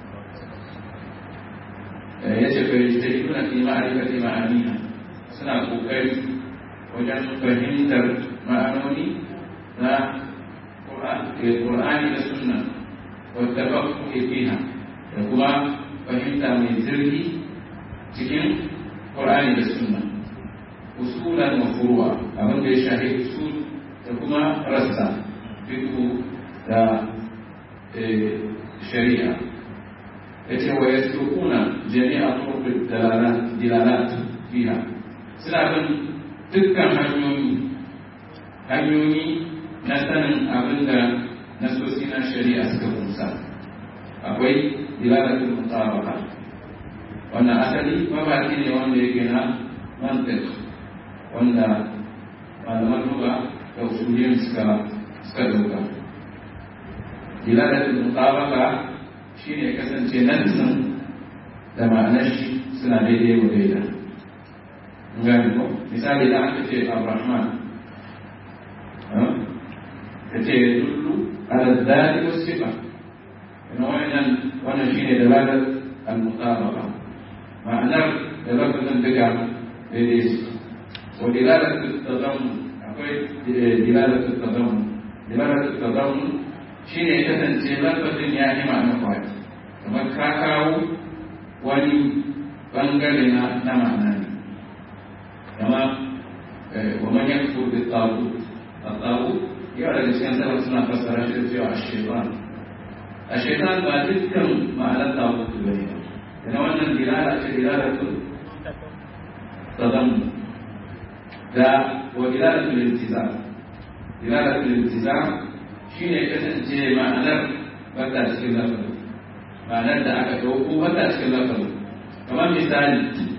yace fa yajtahiduna fi ma'rifati ma'aniha suna kokari wajen fahimtar ma'anoni na Qur'ani da sunna wadda ba ku fiha da kuma fahimta mai zirgi cikin Qur'ani da sunna usulan wa furuwa abin da ya shahi usul da kuma rassa fiqh da shari'a yace wa yasluquna jami'a turuq dalalat dilalat fiha suna bin dukkan hanyoyi hanyoyi na sanin abin da nasosi na shari'a suka kunsa akwai dilalatul mutabaka wannan asali mabaki ne wanda yake na mantiq wanda malaman lugha da usuliyin suka suka dauka dilalatul mutabaka shine kasance nassin da ma'anar shi suna daidai wa daidai gani ko misali da aka ce abrahman ka ce dullu ala dhati was sifa ina wannan wannan shine dalalar al-mutabaqa ma'anar da lafazin duka daidai su wa dilalatu tadammun akwai dilalatu tadammun dilalatu tadammun shine kasance lafazin ya yi ma'ana kwaya kamar ka kawo wani bangare na na ma'ana ne kama wa man yakfur bi tagut at-tagut ya da cikin salaf suna fassara shi da cewa ash-shaytan a shaitan ba dukkan ma'anar tagutu ba ne yana wannan dilala ce dilala tu tazammu da wa dilala tu liltiza dilala tu liltiza shine kasance ma'anar bata cikin lafazin ma'anar da aka ɗauko bata cikin lafazin kamar misali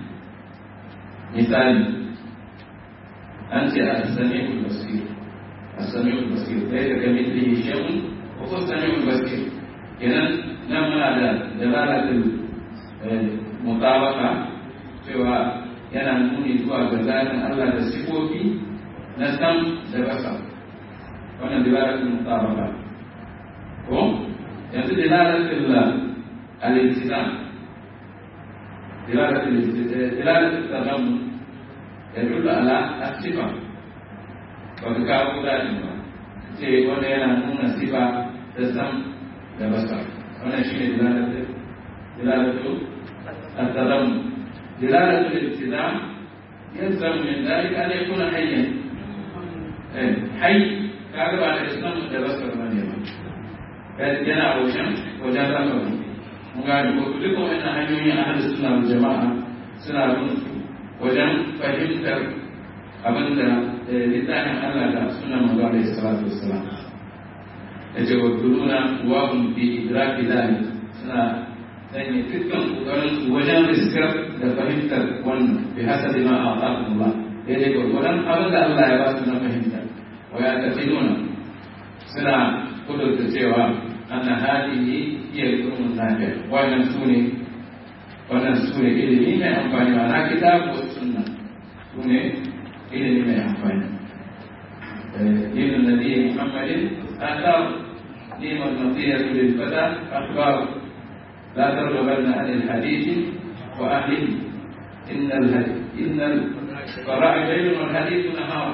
misali an ce a sami'ul basir a sami'ul basir sai ka ga mithlihi shay'un wa huwa sami'ul basir kenan nan muna da dalalatul mutabaka cewa yana nuni zuwa ga zatin Allah da sifofi na sam da basa wannan dalalatul mutabaka ko yanzu dalalatul al-iltizam dalalatul dalalatul tadammum يدل على الصفة وكاو ذلك sai wanda yana nuna sifa ta sam da basa wannan shi ne dilalatu al-tadam dilalatu al-iltizam yalzam min dhalika an yakuna hayyan eh hayy kaga ba da sam da basa ba ne ba yana wajen wajen zaka mun ga ko duk wannan hanyoyin ahlus sunna wal jama'a suna bin wajen fahimtar abin da littafin Allah da suna manzo alaihi salatu wassalam yace wa dununa wa hum fi idraki dalik suna sanya dukkan kokarin su wajen riskar da fahimtar wannan bi hasabi ma a'taqu Allah daidai gwargwadon abin da Allah ya ba su na fahimta wa ya tafiduna suna kudurta cewa anna hadihi hiya al-ilmu nafi wannan sune wannan sune ilimi mai amfani wa na kitabu sunna sune ilimi mai amfani دين النبي محمد آثار دين المطية للفتى أخبار لا ترغبن عن الحديث وأهله إن الهدي إن الفرائض ليل والحديث نهار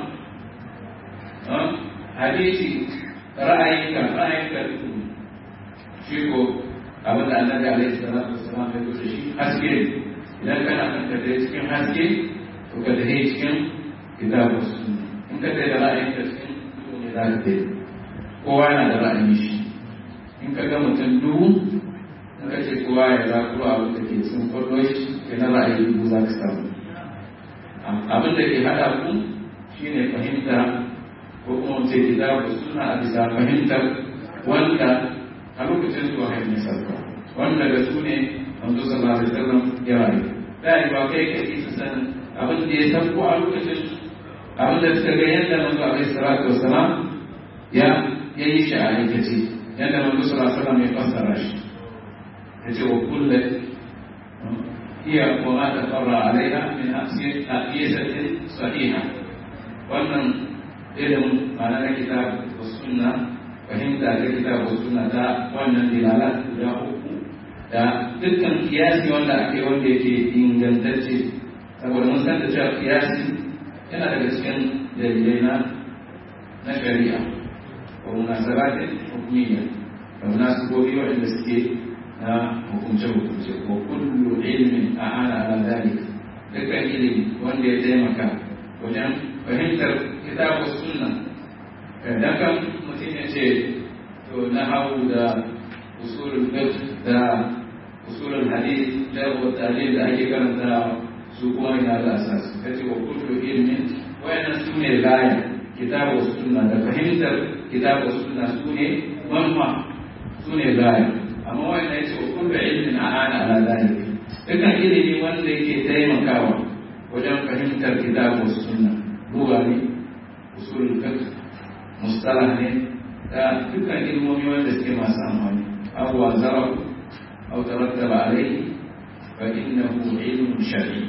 حديثي رأيك رأيك شيكو abin da annabi alaihi salatu wassalam ya zo da shi haske idan kana kan ka dai cikin haske to ka dai cikin kitabu sunna in ka dai da ra'ayin ka cikin duhu ne za ka dai kowa yana da ra'ayin shi in ka ga mutum duhu in ka ce kowa ya zakuro abin da ke cikin kwallo shi ke na ra'ayi duhu za ka samu abin da ke haɗa ku shine fahimta ko kuma mu ce kitabu sunna a bisa fahimtar wanda a lokacin zuwa hanyar sarfa wanda da su ne manzo sallallahu alaihi wasallam ya rayu da yi ba kai kai su san abin da ya san ko a lokacin abin da suka ga yadda manzo alaihi salatu wasallam ya ya yi shi a aikace yadda manzo sallallahu alaihi wasallam ya fassara shi ya ce wa kullu hiya wa ma tafarra alaiha min aqiyatin sahiha wannan ilimin ma'ana na kitab wa sunna fahimta ta kitabu suna ta wannan dilalat guda uku da dukkan kiyasi wanda ake wanda yake ingantacce saboda mun san da cewa kiyasi yana daga cikin dalilai na na shari'a wa munasabatin hukumiyya da munasibobi waɗanda suke na hukunce-hukunce ko kullu ilmin a ana ala dalik dukkan ilimi wanda ya taimaka wajen fahimtar kitabu sunna dan kan mutum ya ce to na hau da usulul fiqh da usulul hadith da talib da ake karanta su kuma ina da asas kace wa kullu ilmin wayannan su ne gaya kitabu sunna da fahimtar kitabu sunna su ne manfa su ne gaya amma wayannan yace wa kullu ilmin a'ana ala zalik dukkan ilimi wanda yake taimakawa wajen fahimtar kitabu sunna ruwa ne usulul fiqh mustalah ne da dukkan ilmomi wanda suke masu amfani abuwa zarafu au tarattaba alaihi fa innahu ilmun shar'i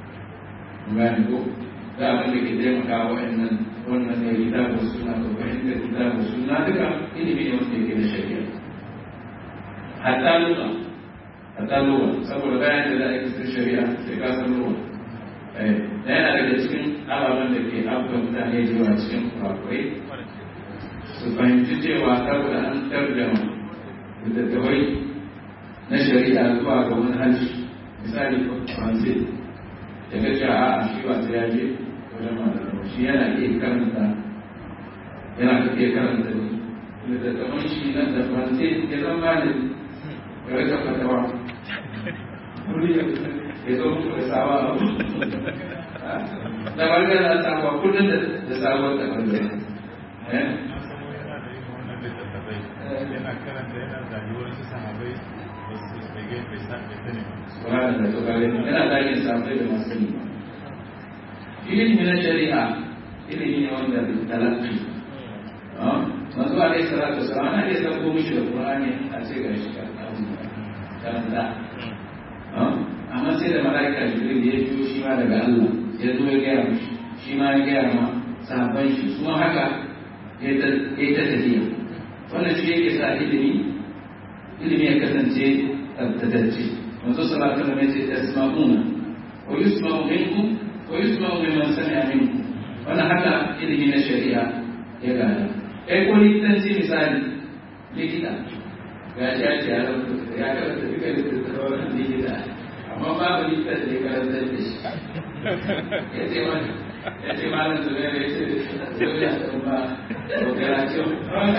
gani ko da abin da ke taimaka wa'annan wannan ne kitabu suna ko fahimta kitabu suna duka ilimi ne wanda yake da shari'a hatta lugha hatta lugha saboda bayan da za a yi shari'a sai ka san lugha da yana daga cikin ababen da ke abubuwan mutane zuwa cikin kurakurai su fahimci cewa saboda an tarjama littattafai na shari'a zuwa ga wani harshe misali faransi da ga cewa a shi ba ta yaje wajen malamai shi yana iya karanta yana iya karanta littattafan shi nan da faransai ya zama malami ya rika fatawa ya zo muku da sawa abu da bangare na sabuwa kullum da sabuwar da bangare yana karanta yana rayuwar su sahabai ba su tsage bai sa bai sani Subhanahu da tukare yana zagin sahabbai da masu sani ilimi na shari'a ilimi ne wanda talaki manzo alaihi salatu wasallam ana iya sauko mishi da qur'ani a ce ga shi karanta amma sai da malaika jibril ya biyo shi ma daga Allah ya zo ya gaya mishi shi ma ya gaya ma sahabban shi kuma haka ya ta tafiya wannan shi yake sa ilimi ilimi ya kasance tabbatacce manzo sallallahu alaihi wasallam ya ce tasma'una wa yusma'u minkum wa yusma'u mimman sami'a minkum wannan haka ilimi na shari'a ya gada kai ko likitanci misali likita ga shi ya ce ya rubuta ya karanta duka littattafan likita amma babu likita da ya karanta da shi ya ce wani ya ce malam zuwa ya ce zuwa ya kuma operation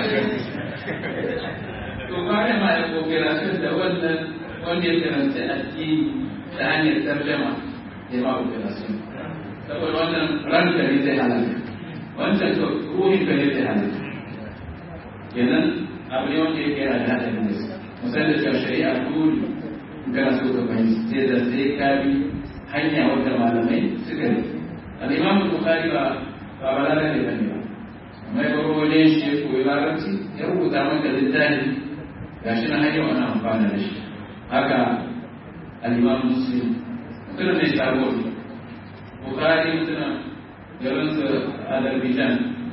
to bayan ma ya operation da wannan wanda ya karanta addini ta hanyar tarjama ya ma operation saboda wannan ranka ne zai halaka wancan to ruhin ka ne zai halaka kenan abu ne wanda yake yana da haɗarin gaske musamman da shari'a dole kana so ka fahimci sai da sai ka bi hanya wadda malamai suka yi al'imamu bukhari ba ba balala ne bane ba amma ya baro wajen shi ya koyi larabci ya rubuta maka littafi gashi na hanyar wani amfana da shi haka al'imamu muslim mutum ne sabo bukhari mutum garin su azerbaijan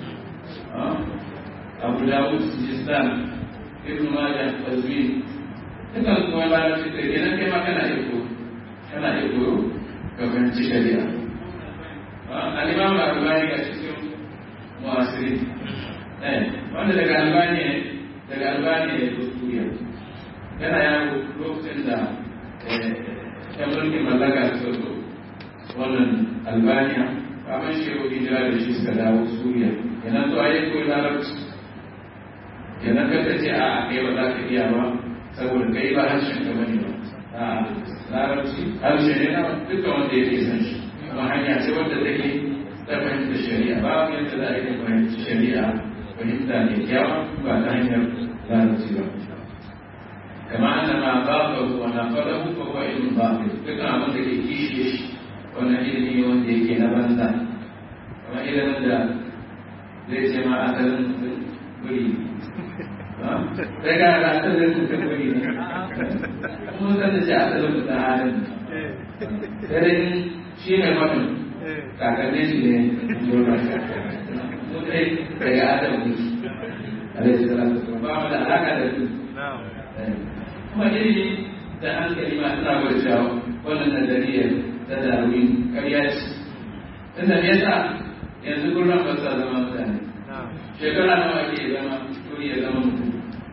abu dawud sijistan ibn majah tazwin dukan kuma larabci da kenan kai ma kana iya koyo kana iya koyo ka fahimci shari'a al-imam al-albani a cikin mu'asiri eh wanda daga albani daga albani ya zo suriya yana yawo lokacin da ya mulkin mallaka su zo wannan albaniya kamar shi yau hijira da shi suka dawo suriya kenan to ayi koyi larabci kenan ka ce a kai ba za ka iya ba saboda kai ba harshen ka bane ba a larabci harshe ne na duka wanda yake san shi kuma hanya ce wanda take ta fahimta shari'a ba yadda za a yi fahimci shari'a fahimta ne kyawa ba ta hanyar larabci ba kama anna ma babu wa na fadahu fa huwa ilmun batil duka abin da ke kishe shi wannan ilimi ne wanda yake na banza kuma ilimin da zai ce ma asalin mutum guri sai ga ga asalin mutum guri ne kuma san da shi asalin mutum halin sai shi ne mutum kakannin shi ne jona mu dai daga adam ne alaihi salatu wasallam ba mu da alaka da su kuma ilimi da hankali ma suna gwada cewa wannan nazariyar ta darwin karya ce tunda me yasa yanzu gurin ba sa zama mutane shekara nawa ke zama kuri ya zama mutum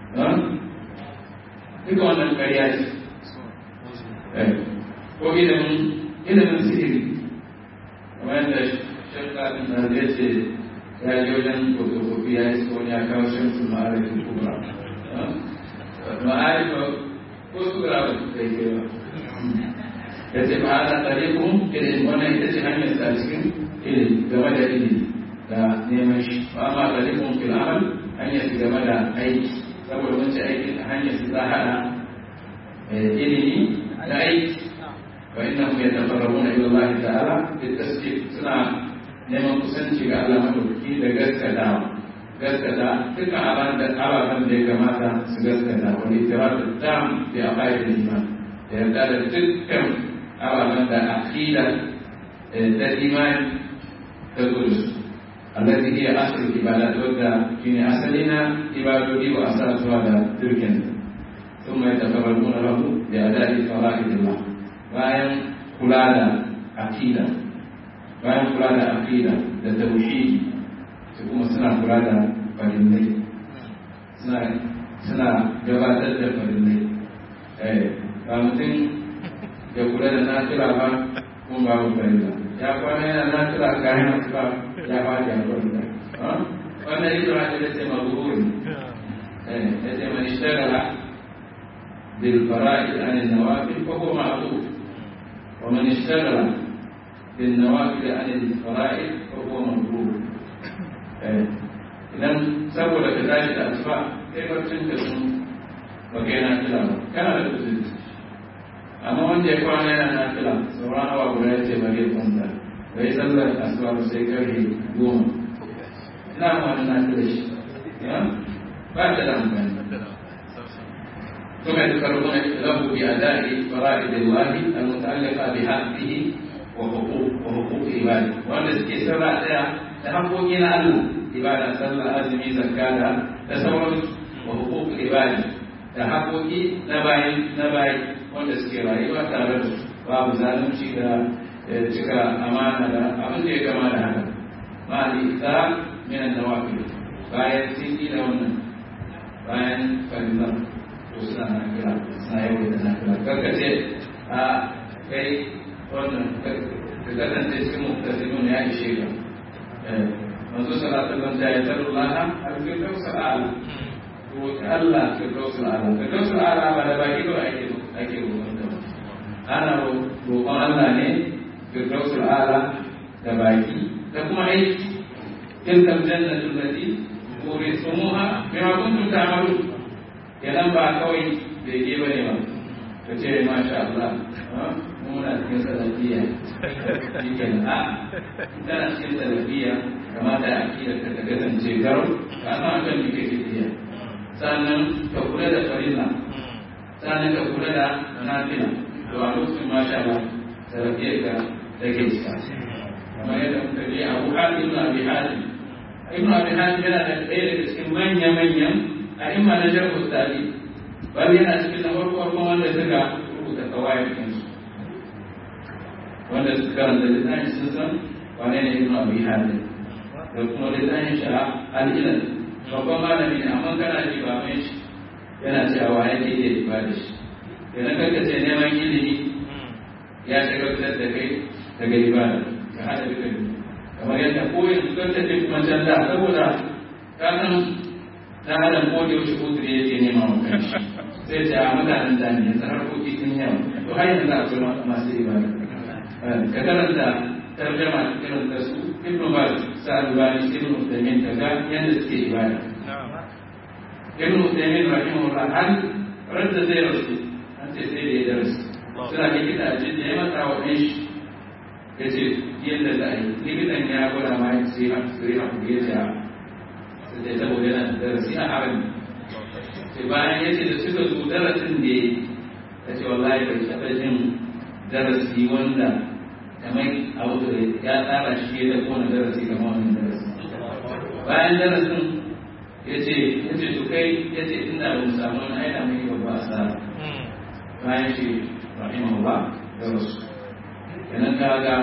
duka wannan karya ce ko ilimin ilimin sihiri kamar yadda shekatun da zai ce ya je wajen fotokofi ya yi wani ya kawo shamsu ma'arifin kubra ma'arifin ko sura ba su kai ba ya ce ba ana tsare kun ilimi wannan ita ce hanyar sa cikin ilimi game da ilimi da neman shi ba ma tsare kun fil amal hanyar su game da aiki saboda mun ce aiki hanyar su za haɗa ilimi da aiki fa innahum yataqarrabuna ila Allah ta'ala bi tasdiq suna neman kusanci ga Allah madaukaki da gaskata gaskata duka aban da ababen da ya kamata su gaskata wani tiratu tam bi aqaidil iman da yarda da dukkan ababen da aqida da imani ta gudu التي هي أصل العبادات ودا في أصلنا عبادة وأساسها دا تركن ثم يتفرغون له بأداء فرائض الله bayan kula da aqida bayan kula da aqida da tauhidi su kuma suna kula da farillai suna suna gabatar da farillai eh ba mutum ya kula da nafila ba kuma babu farilla ya kwana yana nafila kayan asuba ya ba ya farilla wannan ita ma da ce mabuhuri yace man ishtagala bil fara'id an an-nawafil fa huwa ma'ruf wa man ishtagala bil nawafil an al-fara'id fa huwa mamrur idan saboda ka tashi da asuba kai barcin ka sun ba kai na fila ba kana da kuzuri amma wanda ya kwana yana na fila sauran awa guda ya ce bari ya kwanta bai sallar asuba ba sai karfe goma ina ma wani na fila shi ba ta da amfani ثم يذكرون له بأداء فرائض الله المتعلقة بحقه وحقوق وحقوق عباده وأن السبع تحقق إلى الله ibada sallah azumi zakka da da sauransu wa hukuk ibadi da haƙoƙi na bayi na bayi wanda suke rayuwa tare da su babu zalunci da cika amana da abin da ya gama da haka ma al-ita min an-nawafil bayan sun yi da wannan bayan farilla to suna na kira suna yau da na kira karkace a kai wannan ka kasance cikin muktasimin ya ishe ka manzo sallallahu alaihi wasallam ya tsaro Allah al-firdaus al-a'la to Allah firdaus al-a'la firdaus al-a'la ba da baki ba ake ake roƙon ta ana roƙon Allah ne firdaus al-a'la da baki da kuma aiki tilkal jannatu allati urisumuha bima kuntum ta'malun kenan ba kawai bai ke bane ba ka ce masha Allah muna cikin salafiya shi kenan a tana cikin salafiya kamata a kira ka ta kasance garo ka san kan me kake tafiya sannan ka kula da farilla sannan ka kula da nafila to a lokacin masha Allah sarrafiya ka take cika kamar yadda muka je Abu Hatim ibn Abi Hatim ibn Abi Hatim yana da ɗaya daga cikin manya-manyan a imma na jarhu tsari bal yana cikin na farko farko wanda suka rubuta kawai kansu wanda suka karanta littafin sun san wane ne ibn Abi Hatim da kuma littafin shi al'ilal babban malami ne amma kana ji ba mai shi yana cewa yake iya ibada shi idan ka ce neman ilimi ya shagaltar da kai daga ibada ka hada duka biyu kamar yadda ko yanzu kan tafi kuma can da saboda ka san ta hada ko da yaushe uzuri yake nema wa kanshi sai ce a mutanen da ne yanzu harkoki sun yawa to har yanzu akwai masu ibada ka karanta tarjama irin da su ibnu baz sa'ad bani ibnu usaimin kaga yanda suke ibada ibnu usaimin rahimahullah an radda zai rasu an ce sai da ya darasu suna likita a jin da ya masa wa ɗan shi ya ce yadda za a yi likitan ya gwada ma ya ce sai a kuɗe ta sai saboda yana da darasi a harin sai bayan ya ce da suka zo darasin da ya ce wallahi bai taɓa jin darasi wanda kamar abu da ya tsara shi ya tafi wani darasi kamar wannan darasi bayan darasin ya ce ya ce to kai ya ce inda ba mu samu wani aina mai babba asara bayan shi rahimahullah da rasu kenan ka ga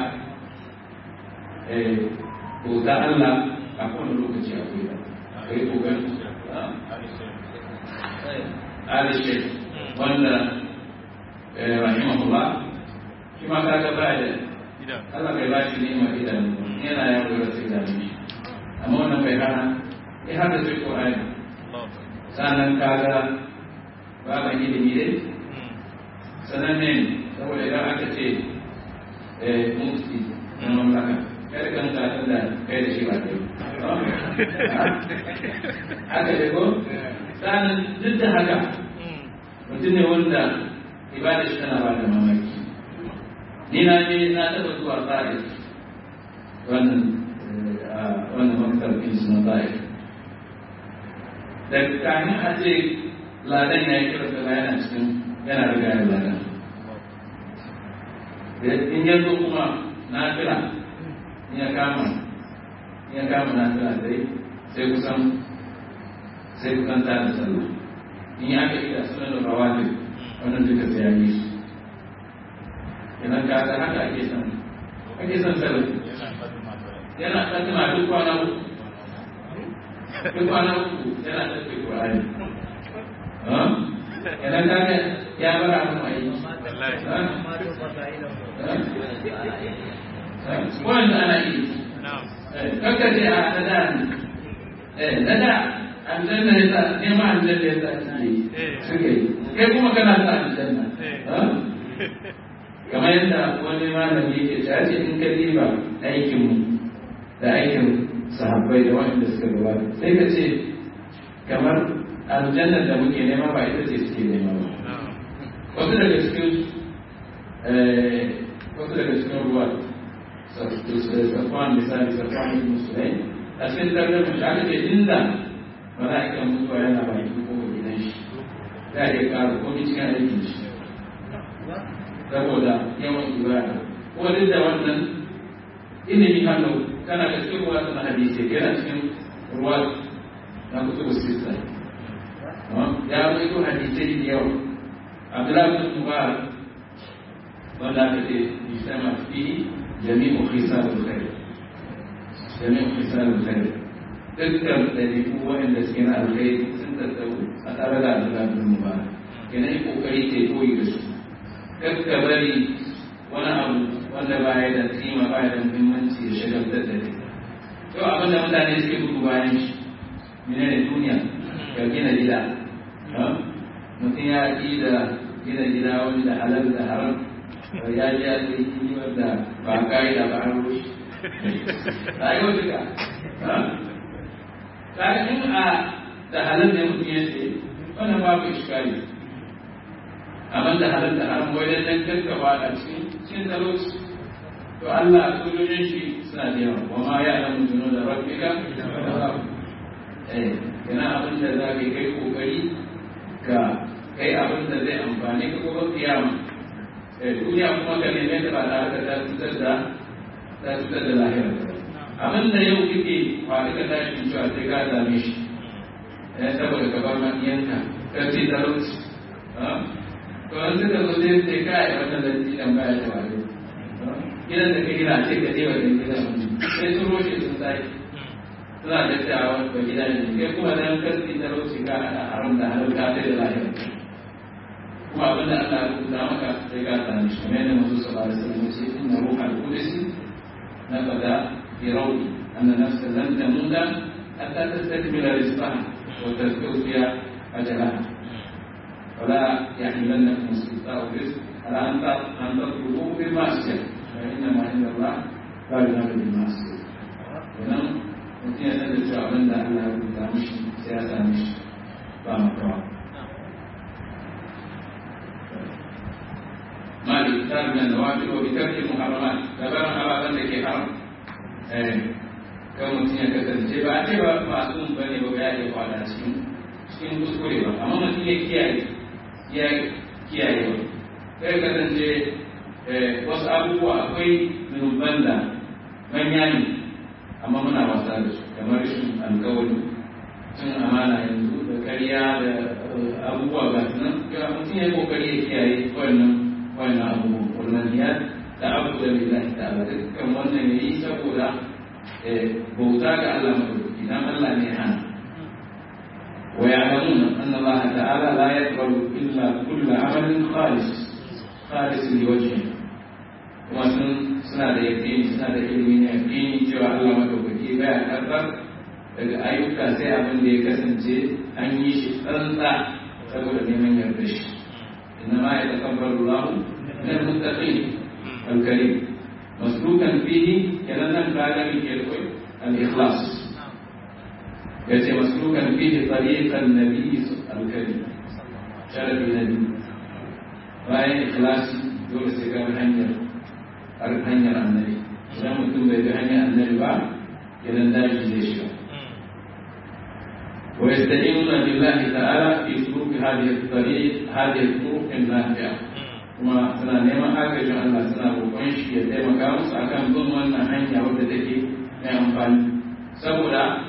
ko ta Allah a kowane lokaci akwai da kai kokarin Ali Sheikh wanda rahimahullah shi ma ka ga baya Allah bai ba shi ni'ima idanu yana yaro da sai da shi amma wannan bai hana ya hada sai Qur'ani sanan kaga baban ilimi dai sanan ne saboda idan aka ce eh mufti na mamlaka kada kan ka da kai da shi ba kai haka dai ko sanan duk da haka mutum ne wanda ibada shi tana ba da mamaki ni na je na taɓa zuwa tsari wannan wannan maktar ɗin su na tsari da kamin a ce ladan ya yi kira sana yana cikin yana riga ya ladan in ya zo kuma na fila in ya kama in ya kama na fila sai sai kusan sai kusan ta da sallah in ya aka ida sunan da rawatib wannan duka sai ya yi su idan ka ga haka ake son ake son salafi yana fatima duk kwana uku duk kwana uku yana tafi qur'ani idan ka ga ya bar abin mai wanda ana yi kakka ce a nada ne nada aljanna ya sa nema aljanna ya sa suke yi suke yi kai kuma kana sa aljanna kamar yadda wani malami yake cewa ce in ka diba aikin mu da aikin sahabbai da wanda suka gabata sai ka ce kamar aljanna da muke nema ba ita ce suke nema ba wasu daga cikin wasu daga cikin ruwa safwan misali safwan ibn sulaim a cikin tarbiyyar shi aka ce inda mala'ikan mutuwa yana baki ko gidan shi za a iya ƙara komai cikin aikin shi saboda yawan ibada ko duk da wannan ilimi hannu kana da cikin ruwa na hadisi yana cikin ruwa na kutubu sita ya rawaito hadisai da yawa abdullahi bin mubarak wanda aka ce yusama fihi jami'u khisalul khair jami'u khisalul khair dukkan ɗabi'u waɗanda suke na alkhairi sun tattaru a tare da abdullahi bin mubarak kenan yi kokari ke koyi da su kakka bari wani abu wanda ba ya da kima ba ya da muhimmanci ya shagaltar da kai to abin da mutane suke gudu bayan shi mene ne duniya ka gina gida mutum ya ƙi da gina gida wani da halal da haram ya ji ya ce yi wanda ba ka'ida ba an rushe rayuwar duka in a da halal ne mutum ya ce wannan babu iskali amma da halal da haram wai dan dan karkaba a cikin cikin talauci to Allah sojojin shi suna da yawa wa ma ya alamu juno da rabbika eh yana abin da za ka kai kokari ka kai abin da zai amfani ka gobe kiyama eh duniya kuma ka neme ta ba tare da ta cutar da ta cutar da lahira abin da yau kike faɗi ka tashi cewa sai ka same shi eh saboda ka bar makiyanka ka ce talauci to an suka zo sai sai kai wannan da jidan baya da wani gidan da ka gina ce ka je wajen gidan sai sun roshe sun sai suna da cewa ba gida ne kai kuma dan kasi da roshi ka ana haram da halal ka sai da lahira kuma abin da Allah ya rubuta maka sai ka sani shi kamar yadda Muhammad sallallahu alaihi wasallam ya ce inna ruhal qudus nabada fi rawdi anna nafsa lan tamuta hatta tastakmila rizqaha wa tastawfiya ajalaha ولا يحملنكم استبطاء الرزق على ان ان تطلبوه بالمعصيه فانما عند الله لا ينال بالمعصيه ونم mutum ya san da cewa abin da Allah ya rubuta mishi sai ya same shi ba makawa. Mali ta da nawafi wa bitarki muharramat labarin ababen da ke haram. Kan mutum ya kasance ba a ce ba masu bane ba ya iya kwada cikin cikin kuskure ba amma mutum ya kiyaye ya kiyaye ba. Kai kasance wasu abubuwa akwai zunuban da manya ne amma muna wasa da su kamar rashin alkawari cin amana yanzu da karya da abubuwa ga su nan ya mutum ya kokari ya kiyaye wannan wannan abubuwa wannan ya da abu da lillahi ta'ala dukkan wannan yayi saboda bauta ga Allah madaukaki dan Allah ne hana wa ya'lamuna anna Allah ta'ala la yaqbalu illa kullu 'amalin khalis khalis li wajhihi kuma sun suna da yaƙini suna da ilimi na yaƙini cewa Allah madaukaki baya karɓar daga ayyuka sai abin da ya kasance an yi shi tsantsa saboda neman yarda shi inna ma ya takabbar Allah min al-muttaqin al-karim maslukan fihi kenan nan ka ga ke koyi al-ikhlas yace maslukan fihi tariqan nabiy al-karim sharafi nabi bayan ikhlasi dole sai ga hanyar har hanyar annabi idan mutum bai bi hanyar annabi ba idan daji zai shiga ويستعينون بالله تعالى في سلوك هذه الطريق هذه الطرق النافعة kuma suna neman agajin Allah suna roƙon shi ya taimaka musu akan bin wannan hanya wadda take mai amfani saboda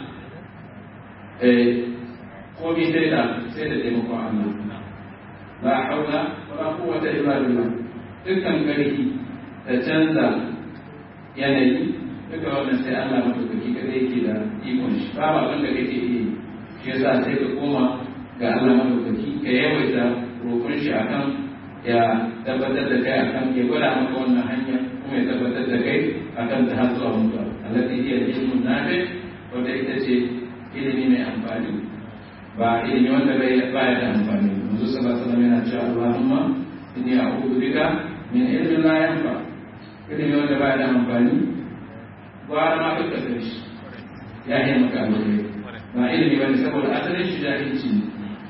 komai sai da sai da taimakon Allah la haula wala quwwata illa billah dukkan karfi da canza yanayi duka wannan sai Allah madaukaki kada yake da ikon shi ba ba wanda kake yi shi yasa sai ka koma ga Allah madaukaki ka yawaita roƙon shi akan ya tabbatar da kai akan ya gwada maka wannan hanya kuma ya tabbatar da kai akan ta har zuwa mutuwa allati hiya ilmun nafi wanda ita ce ilimi mai amfani ba ilimi wanda bai baya da amfani manzo sallallahu alaihi wasallam yana cewa Allahumma inni a'udhu bika min ilmin la yanfa ilimi wanda baya da amfani gwara ma ka kasar shi ya yi maka alheri ba ilimi bane saboda asalin shi jahilci ne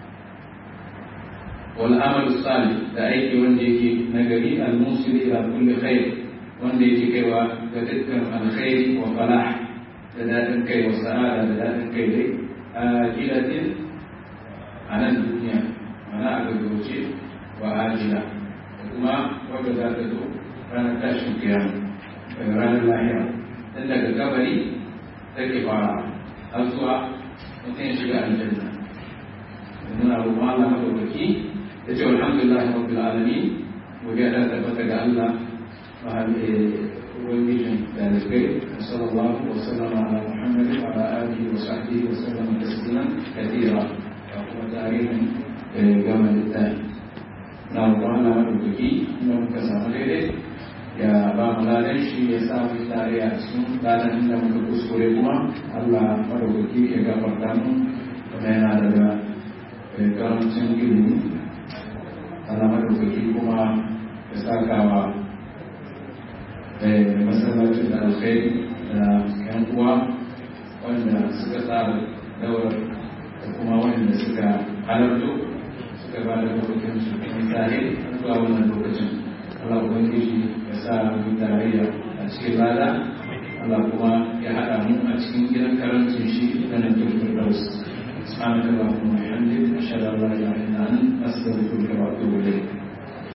wal amal salih da aiki wanda yake nagari al musil ila kulli khair wanda yake kaiwa ga dukkan alkhairi wa falah da dadin kai wa sa'ada da dadin kai dai a gidatin a nan duniya mana a gaggauce wa ajila da kuma wadda za ta zo ranar tashin kiyama daga ranar lahira dan daga kabari take fara har zuwa mutum ya shiga aljanna muna roƙon Allah madaukaki ya ce alhamdulillah rabbil alamin godiya ta tabbata ga Allah mahal ubangijin dalibai sallallahu wa sallama ala muhammadin wa ala alihi wa sahbihi wa sallama tasliman kathira da kuma tarihin gama littafi na roƙon Allah madaukaki inda muka samu daidai ya ba mu ladan shi ya sa mu tare a cikin ladan da muka kuskure kuma Allah madaukaki ya gafarta mu kuma yana daga karancin ilimi Allah madaukaki kuma ya saka wa masallacin da alkhairi da yan uwa wanda suka tsara daura da kuma wanda suka halarto suka ba da lokacin su kuma tare zuwa wannan lokacin Allah ubangiji ya sa mu tarayya a cikin lada Allah kuma ya haɗa mu a cikin gidan karancin shi da nan jirgin Firdaus سبحانك اللهم وبحمدك أشهد أن لا إله إلا أنت أستغفرك وأتوب إليك